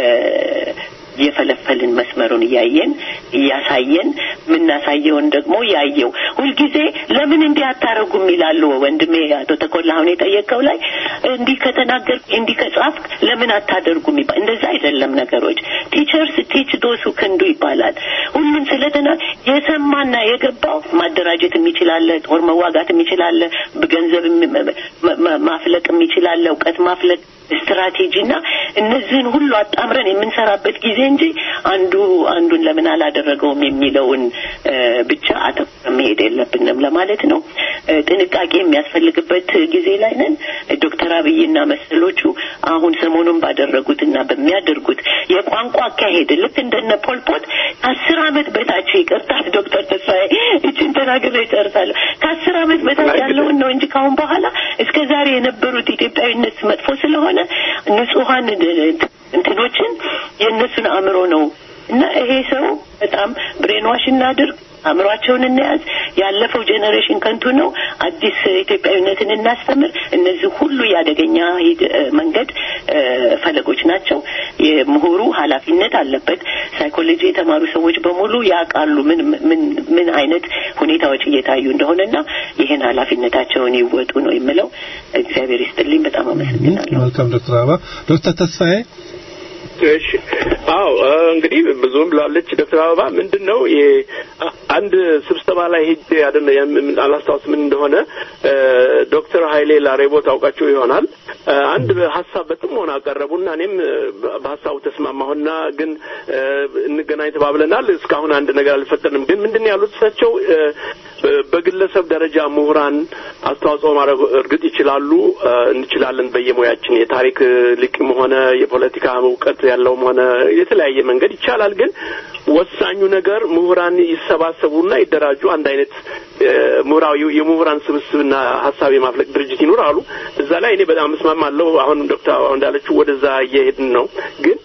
እየፈለፈልን መስመሩን እያየን እያሳየን የምናሳየውን ደግሞ ያየው ሁልጊዜ ለምን እንዲህ አታረጉም ይላሉ ወንድሜ አቶ ተኮላ አሁን የጠየቀው ላይ እንዲህ ከተናገር እንዲህ ከጻፍክ ለምን አታደርጉም ይባል እንደዛ አይደለም ነገሮች ቲቸርስ ቲች ዶሱ ክንዱ ይባላል ሁሉም ስለተና የሰማና የገባው ማደራጀት የሚችላለ ጦር መዋጋት የሚችላለ ገንዘብ ማፍለቅ የሚችላለ እውቀት ማፍለቅ ስትራቴጂና እነዚህን ሁሉ አጣምረን የምንሰራበት ጊዜ እንጂ አንዱ አንዱን ለምን አላደረገውም የሚለውን ብቻ አተኩረን መሄድ የለብንም ለማለት ነው። ጥንቃቄ የሚያስፈልግበት ጊዜ ላይ ነን። ዶክተር አብይና መሰሎቹ አሁን ሰሞኑን ባደረጉትና በሚያደርጉት የቋንቋ አካሄድ ልክ እንደነ ፖልፖት ከአስር አመት በታች ይቅርታ ዶክተር ተስፋዬ እችን ተናግሬ እጨርሳለሁ። ከአስር አመት በታች ያለውን ነው እንጂ ካሁን በኋላ እስከ ዛሬ የነበሩት ኢትዮጵያዊነት መጥፎ ስለሆነ ንጹሀን እንትኖችን የእነሱን አእምሮ ነው እና ይሄ ሰው በጣም ብሬንዋሽ እናድርግ አእምሯቸውን እንያዝ። ያለፈው ጄኔሬሽን ከንቱ ነው። አዲስ ኢትዮጵያዊነትን እናስተምር። እነዚህ ሁሉ የአደገኛ መንገድ ፈለጎች ናቸው። የምሁሩ ኃላፊነት አለበት። ሳይኮሎጂ የተማሩ ሰዎች በሙሉ ያውቃሉ ምን ምን ምን አይነት ሁኔታዎች እየታዩ እንደሆነና ይህን ኃላፊነታቸውን ይወጡ ነው የምለው። እግዚአብሔር ይስጥልኝ። በጣም አመሰግናለሁ። መልካም ዶክተር አበባ ዶክተር ተስፋዬ እሺ አዎ እንግዲህ ብዙም ብላለች ዶክተር አበባ ምንድን ነው አንድ ስብሰባ ላይ ሄጄ አይደለ አላስታውስ ምን እንደሆነ ዶክተር ኃይሌ ላሬቦ ታውቃቸው ይሆናል አንድ ሀሳብ በጥሞና አቀረቡና እኔም በሀሳቡ ተስማማሁና ግን እንገናኝ ተባብለናል እስካሁን አንድ ነገር አልፈጠንም ግን ምንድን ያሉት እሳቸው በግለሰብ ደረጃ ምሁራን አስተዋጽኦ ማድረግ እርግጥ ይችላሉ እንችላለን በየሙያችን የታሪክ ሊቅም ሆነ የፖለቲካ እውቀት ያለውም ሆነ የተለያየ መንገድ ይቻላል ግን ወሳኙ ነገር ምሁራን ይሰባሰቡና ይደራጁ አንድ አይነት ምሁራዊ የምሁራን ስብስብና ሀሳብ የማፍለቅ ድርጅት ይኑር አሉ እዛ ላይ እኔ በጣም እስማማለሁ አሁን ዶክተር እንዳለችው ወደዛ እየሄድን ነው ግን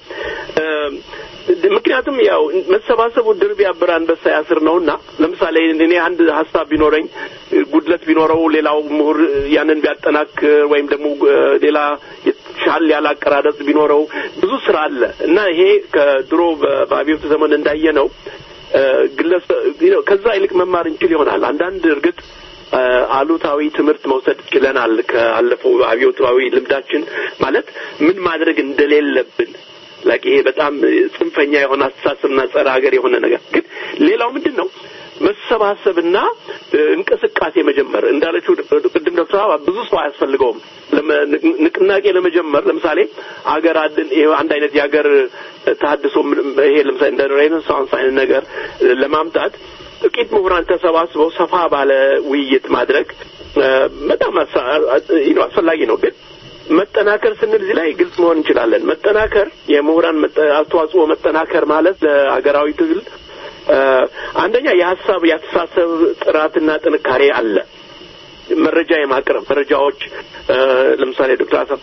ምክንያቱም ያው መሰባሰቡ ድር ቢያብር አንበሳ ያስር ነውና ለምሳሌ እኔ አንድ ሀሳብ ቢኖረኝ ጉድለት ቢኖረው ሌላው ምሁር ያንን ቢያጠናክር ወይም ደግሞ ሌላ ሻል ያለ አቀራረጽ ቢኖረው ብዙ ስራ አለ እና ይሄ ከድሮ በአብዮት ዘመን እንዳየ ነው ግለሰብ ከዛ ይልቅ መማር እንችል ይሆናል አንዳንድ እርግጥ አሉታዊ ትምህርት መውሰድ ችለናል ካለፈው አብዮታዊ ልምዳችን ማለት ምን ማድረግ እንደሌለብን ላቂ ይሄ በጣም ጽንፈኛ የሆነ አስተሳሰብና ጸረ ሀገር የሆነ ነገር ግን ሌላው ምንድን ነው መሰባሰብና እንቅስቃሴ መጀመር እንዳለችው ቅድም ዶክተር አበባ ብዙ ሰው አያስፈልገውም ንቅናቄ ለመጀመር ለምሳሌ አገር አድን አንድ አይነት የሀገር ተሀድሶ ይሄ ለምሳሌ እንደ ሬኔሳንስ አይነት ነገር ለማምጣት ጥቂት ምሁራን ተሰባስበው ሰፋ ባለ ውይይት ማድረግ በጣም አስፈላጊ ነው ግን መጠናከር ስንል እዚህ ላይ ግልጽ መሆን እንችላለን መጠናከር የምሁራን አስተዋጽኦ መጠናከር ማለት ለሀገራዊ ትግል አንደኛ የሀሳብ የአስተሳሰብ ጥራትና ጥንካሬ አለ መረጃ የማቅረብ መረጃዎች ለምሳሌ ዶክተር አሰፋ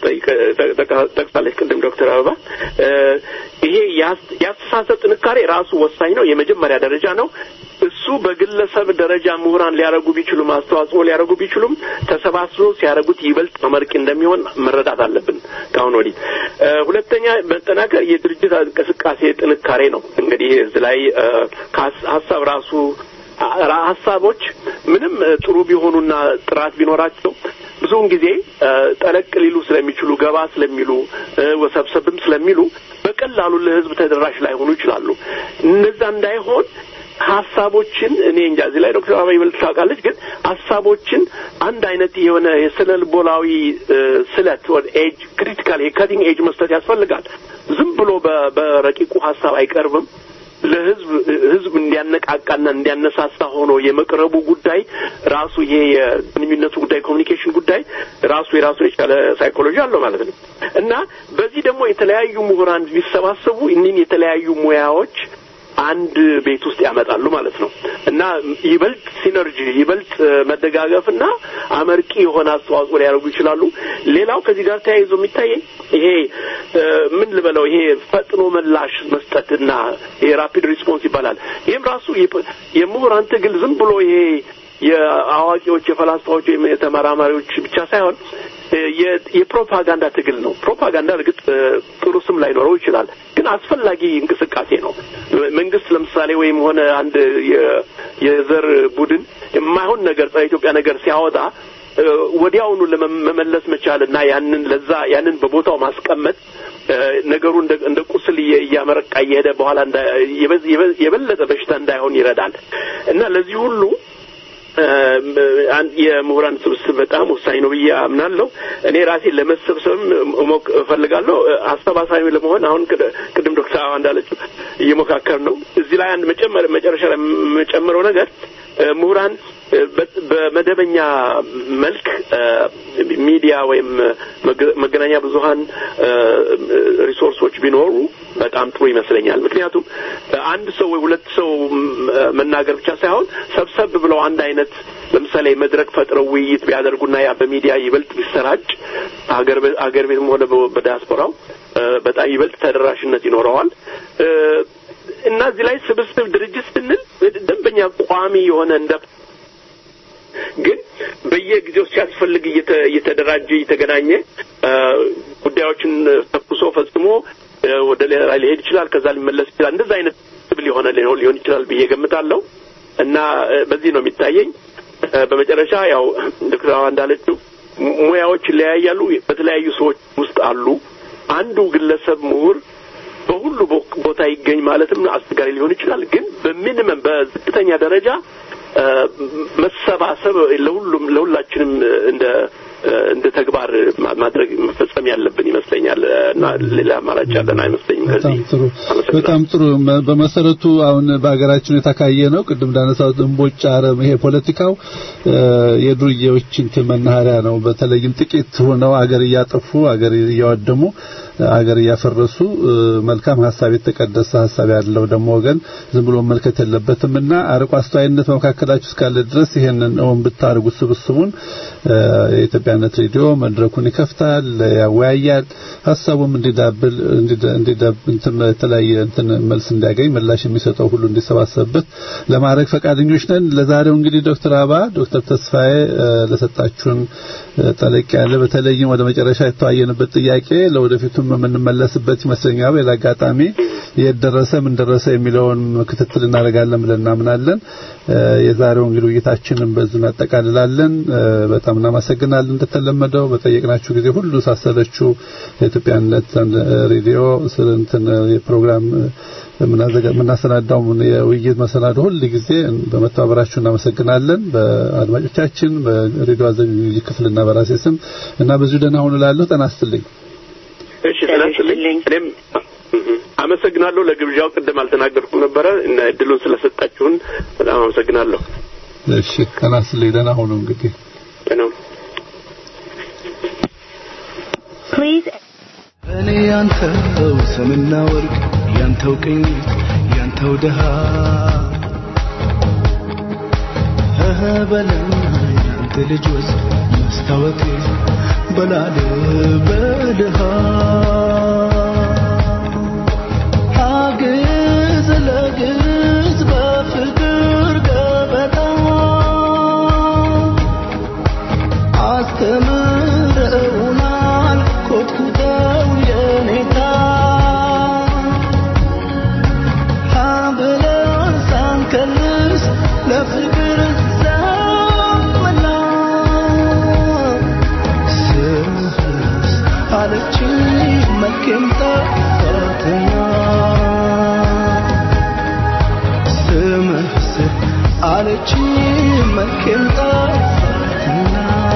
ጠቅሳለች ቅድም ዶክተር አበባ ይሄ የአስተሳሰብ ጥንካሬ ራሱ ወሳኝ ነው የመጀመሪያ ደረጃ ነው እሱ እነሱ በግለሰብ ደረጃ ምሁራን ሊያደርጉ ቢችሉም አስተዋጽኦ ሊያደርጉ ቢችሉም ተሰባስበው ሲያደርጉት ይበልጥ አመርቂ እንደሚሆን መረዳት አለብን። ከአሁን ወዲህ እ፣ ሁለተኛ መጠናከር የድርጅት እንቅስቃሴ ጥንካሬ ነው። እንግዲህ እዚህ ላይ እ፣ ከሀስ- ሀሳብ ራሱ አ- ሀሳቦች ምንም እ፣ ጥሩ ቢሆኑና ጥራት ቢኖራቸው ብዙውን ጊዜ እ፣ ጠለቅ ሊሉ ስለሚችሉ ገባ ስለሚሉ እ፣ ወሰብሰብም ስለሚሉ በቀላሉ ለሕዝብ ተደራሽ ላይሆኑ ይችላሉ። እነዛ እንዳይሆን ሀሳቦችን እኔ እንጃ እዚህ ላይ ዶክተር አበባ ይበልጥ ታውቃለች፣ ግን ሀሳቦችን አንድ አይነት የሆነ የስነ ልቦናዊ እ፣ ስለት ወደ ኤጅ ክሪቲካል የከቲንግ ኤጅ መስጠት ያስፈልጋል። ዝም ብሎ በ- በረቂቁ ሀሳብ አይቀርብም። ለህዝብ ህዝብ እንዲያነቃቃና እንዲያነሳሳ ሆኖ የመቅረቡ ጉዳይ ራሱ ይሄ የግንኙነቱ ጉዳይ ኮሚኒኬሽን ጉዳይ ራሱ የራሱን የቻለ ሳይኮሎጂ አለው ማለት ነው እና በዚህ ደግሞ የተለያዩ ምሁራን ቢሰባሰቡ እኒህን የተለያዩ ሙያዎች አንድ ቤት ውስጥ ያመጣሉ ማለት ነው እና ይበልጥ ሲነርጂ ይበልጥ መደጋገፍና አመርቂ የሆነ አስተዋጽኦ ሊያደርጉ ይችላሉ። ሌላው ከዚህ ጋር ተያይዞ የሚታየኝ ይሄ እ፣ ምን ልበለው ይሄ ፈጥኖ ምላሽ መስጠትና ይሄ ራፒድ ሪስፖንስ ይባላል። ይህም ራሱ የፕ- የምሁራን ትግል ዝም ብሎ ይሄ የአዋቂዎች የፈላስፋዎች ወይም የተመራማሪዎች ብቻ ሳይሆን እ፣ የ- የፕሮፓጋንዳ ትግል ነው። ፕሮፓጋንዳ እርግጥ እ፣ ጥሩ ስም ላይኖረው ይችላል፣ ግን አስፈላጊ እንቅስቃሴ ነው። መንግስት ለምሳሌ ወይም ሆነ አንድ የ- የዘር ቡድን የማይሆን ነገር ጸረ ኢትዮጵያ ነገር ሲያወጣ እ፣ ወዲያውኑ ለመመለስ መቻል እና ያንን ለዛ ያንን በቦታው ማስቀመጥ እ፣ ነገሩ እንደ እንደ ቁስል እየ- እያመረቃ እየሄደ በኋላ እንዳ- የበዝ- የበዝ- የበለጠ በሽታ እንዳይሆን ይረዳል እና ለዚህ ሁሉ እ፣ አንድ የምሁራን ስብስብ በጣም ወሳኝ ነው ብዬ አምናለሁ። እኔ ራሴ ለመሰብሰብም እሞክ እፈልጋለሁ። እ፣ አሰባሳቢ ለመሆን አሁን ቅድ- ቅድም ዶክተር አበባ እንዳለችው እየሞካከር ነው። እዚህ ላይ አንድ መጨመር መጨረሻ ላይ የምጨምረው ነገር እ፣ ምሁራን እ፣ በ- በመደበኛ መልክ እ፣ ሚዲያ ወይም መገ- መገናኛ ብዙኃን እ፣ ሪሶርሶች ቢኖሩ በጣም ጥሩ ይመስለኛል። ምክንያቱም አንድ ሰው ወይ ሁለት ሰው ም- መናገር ብቻ ሳይሆን ሰብሰብ ብለው አንድ አይነት ለምሳሌ መድረክ ፈጥረው ውይይት ቢያደርጉና ያ በሚዲያ ይበልጥ ቢሰራጭ አገር ቤ- አገር ቤትም ሆነ በ- በዲያስፖራው እ፣ በጣም ይበልጥ ተደራሽነት ይኖረዋል እ፣ እና እዚህ ላይ ስብስብ ድርጅት ስንል ደንበኛ ቋሚ የሆነ እንደ ግን በየጊዜው ሲያስፈልግ እየተ- እየተደራጀ እየተገናኘ እ፣ ጉዳዮችን ተኩሶ ፈጽሞ እ፣ ወደ ሌላ ሊሄድ ይችላል፣ ከዛ ሊመለስ ይችላል። እንደዛ አይነት ስብል የሆነ ሊሆን ሊሆን ይችላል ብዬ ገምታለሁ እና እ፣ በዚህ ነው የሚታየኝ። እ፣ በመጨረሻ ያው ዶክተር አበባ እንዳለችው mu- ሙያዎች ይለያያሉ፣ በተለያዩ ሰዎች ውስጥ አሉ። አንዱ ግለሰብ ምሁር በሁሉ ቦ- ቦታ ይገኝ ማለትም አስቸጋሪ ሊሆን ይችላል። ግን በሚኒመም በዝቅተኛ ደረጃ እ፣ መሰባሰብ ለሁሉም ለሁላችንም እንደ እንደ ተግባር ማ- ማድረግ መፈጸም ያለብን ይመስለኛል እና ሌላ አማራጭ ያለን አይመስለኝም። በጣም ከዚህ ጥሩ አመሰግናለሁ። በጣም ጥሩ መ- በመሰረቱ አሁን በሀገራችን የተካየ ነው ቅድም እንዳነሳሁት እንቦጭ አረም ይሄ ፖለቲካው እ፣ የዱርዬዎች እንትን መናኸሪያ ነው በተለይም ጥቂት ሆነው አገር እያጠፉ አገር እያወደሙ አገር እያፈረሱ እ፣ መልካም ሀሳብ የተቀደሰ ሀሳብ ያለው ደግሞ ወገን ዝም ብሎ መልከት የለበትም እና አርቆ አስተዋይነት በመካከላችሁ እስካለ ድረስ ይሄንን እውን ብታደርጉት ስብስቡን እ፣ የኢትዮጵያነት ሬዲዮ መድረኩን ይከፍታል ያወያያል ሀሳቡም እንዲዳብል እንዲዳ- እንዲዳብ እንትን የተለያየ እንትን መልስ እንዲያገኝ ምላሽ የሚሰጠው ሁሉ እንዲሰባሰብበት ለማድረግ ፈቃደኞች ነን ለዛሬው እንግዲህ ዶክተር አባ ዶክተር ተስፋዬ እ፣ ለሰጣችሁን እ፣ ጠለቅ ያለ በተለይም ወደ መጨረሻ የተዋየንበት ጥያቄ ለወደፊቱም የምንመለስበት ይመስለኛል በሌላ አጋጣሚ የት ደረሰ ምን ደረሰ የሚለውን ክትትል እናደርጋለን ብለን እናምናለን እ፣ የዛሬው እንግዲህ ውይይታችንን በዙ እናጠቃልላለን እ፣ በጣም እናመሰግናለን እንደተለመደው በጠየቅናችሁ ጊዜ ሁሉ ሳሰለችሁ የኢትዮጵያነት ሬዲዮ ስለ እንትን የፕሮግራም የምናዘጋ- የምናሰናዳው የውይይት መሰናዶ ሁል ጊዜ በመተባበራችሁ እናመሰግናለን። በአድማጮቻችን በሬዲዮ አዘጋጅ ክፍልና በራሴ ስም እና ብዙ ደህና ሁኑ እላለሁ። ጤና ይስጥልኝ። እሺ ስለስልኝ እኔም አመሰግናለሁ ለግብዣው። ቅድም አልተናገርኩም ነበረ እና እድሉን ስለሰጣችሁን በጣም አመሰግናለሁ። እሺ ጤና ይስጥልኝ። ደህና ሁኑ እንግዲህ ነው እኔ ያንተው ሰምና ወርቅ ያንተው ቅኝት ያንተው ድሃ እህ በለን ያንተ ልጅ ወስድ መስታወቴ በላል በድሃ አግዝ ለግዝ በፍቅር ገ ጠላች መልኬን ጠፋትና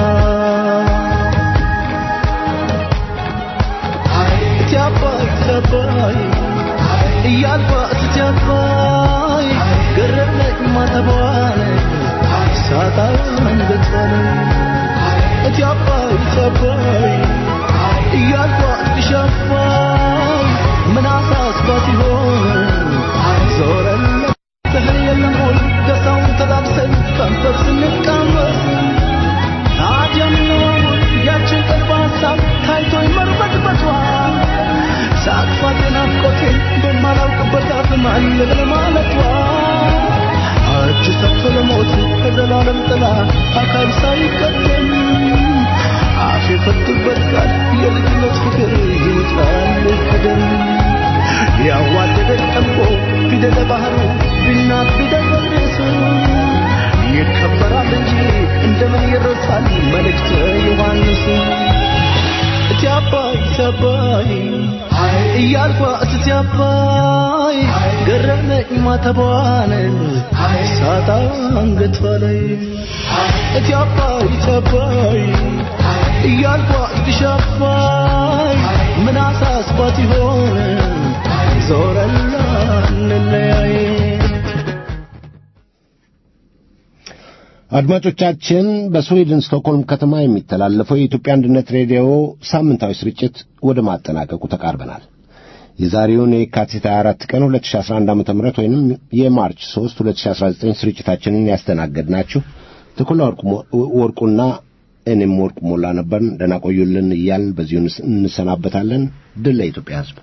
እቲ አባይ እቲ አባይ እያልኳት እቲ አባይ ገረመኝ ማተቧን ሳጣን ገጸነ እቲ አባይ እቲ አባይ እያልኳት እሽ አባይ ምን አሳስባት ይሆን ዞረን ስህል የለም ሁል ደስታውን ተላብሰን ከንፈር ስንቃመስ ታዲያ ምነው ያችን ቀልብ ሀሳብ ታይቶኝ መርበትበቷ ሳቅፋት ናፍቆቴን በማላውቅበት አፍ ማለል ማለቷ እጅ ሰጥቶ ለሞት ከዘላለም ጥላ አካል ሳይቀደም አፍ የፈቱበት ቃል የልጅነት ፍቅር ይውጣል ከደም ያዋደደን ጠምቆ ፊደለ ባህሩ ቢናት ቢደረስ ይከበራል እንጂ እንደምን ይረሳል መልእክተ ዮሐንስ እቲ አባይ እቲ አባይ እያልኳ እቲ አባይ ገረመኝ ማተቧን ሳጣ አንገቷ ላይ እቲ አባይ እቲ አባይ እያልኳ እትሽ አባይ ምን አሳስባት ይሆን ዞረላ እንለያይ አድማጮቻችን በስዊድን ስቶክሆልም ከተማ የሚተላለፈው የኢትዮጵያ አንድነት ሬዲዮ ሳምንታዊ ስርጭት ወደ ማጠናቀቁ ተቃርበናል። የዛሬውን የካቲት 24 ቀን 2011 ዓ.ም ወይንም የማርች 3 2019 ስርጭታችንን ያስተናገድናችሁ ተኩላ ወርቁና እኔም ወርቁ ሞላ ነበርን። ደህና ቆዩልን እያልን በዚሁ እንሰናበታለን። ድል ለኢትዮጵያ ሕዝብ።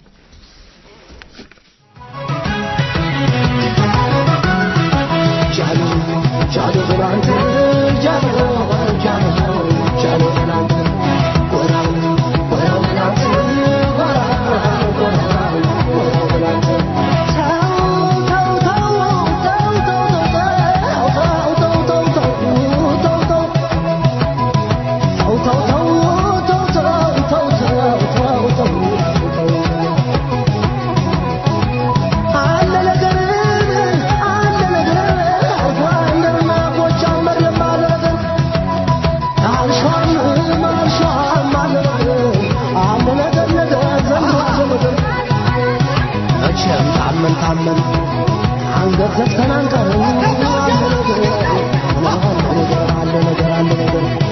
ታመን ታመን አንገት ዘግተን አንቀርም። አለ ነገር አለ ነገር አለ ነገር